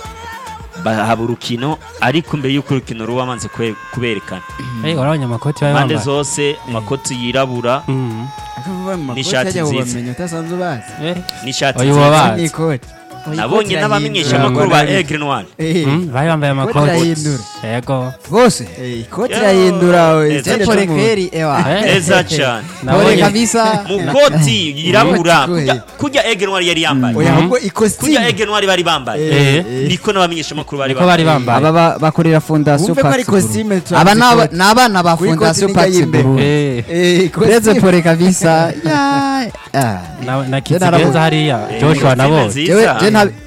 bahaba urukino ariko mbere y'uko urukino ruba banze kwe- kuberekana Eh, warabonye amakoti bari impande bambaye zose amakoti yirabura Mm. N'ishati nziza. ubamenye utasanzwe ubazi Eh. n'ishati Oya, nziza wabazi. n'ikoti nabonye n'abamenyesha irahindura. amakuru ba Aigle Noir Eh, Mm, bari bambaye ikoti amakoti irahindura yego bose Eh, ikoti Yo, irahindura we. neza Ikindi pole cy'umuntu. kweri ewa Eh. neza cyane pole Nabonye- kabisa mukoti yirabura Mukoti, kurya- kurya Aigle Noir yari yambaye oya Mhm. ahubwo kurya ikositimu Aigle Noir bari bambaye Eh, Eh. eh. niko n'abamenyesha amakuru bari niko bari bambaye aba ba- bakorera fondasiyo wumve ko ari Pax Group. kositime aba ni aba- ni abana ba Kuri fondasiyo koti nijya Pax y'imbere. Group. Eh, Eh, uretse kositimu. pole kabisa ya- ah. na na narabuze. kizigenza hariya Eh, Joshua kositime nabo nziza. Jewe- je nta-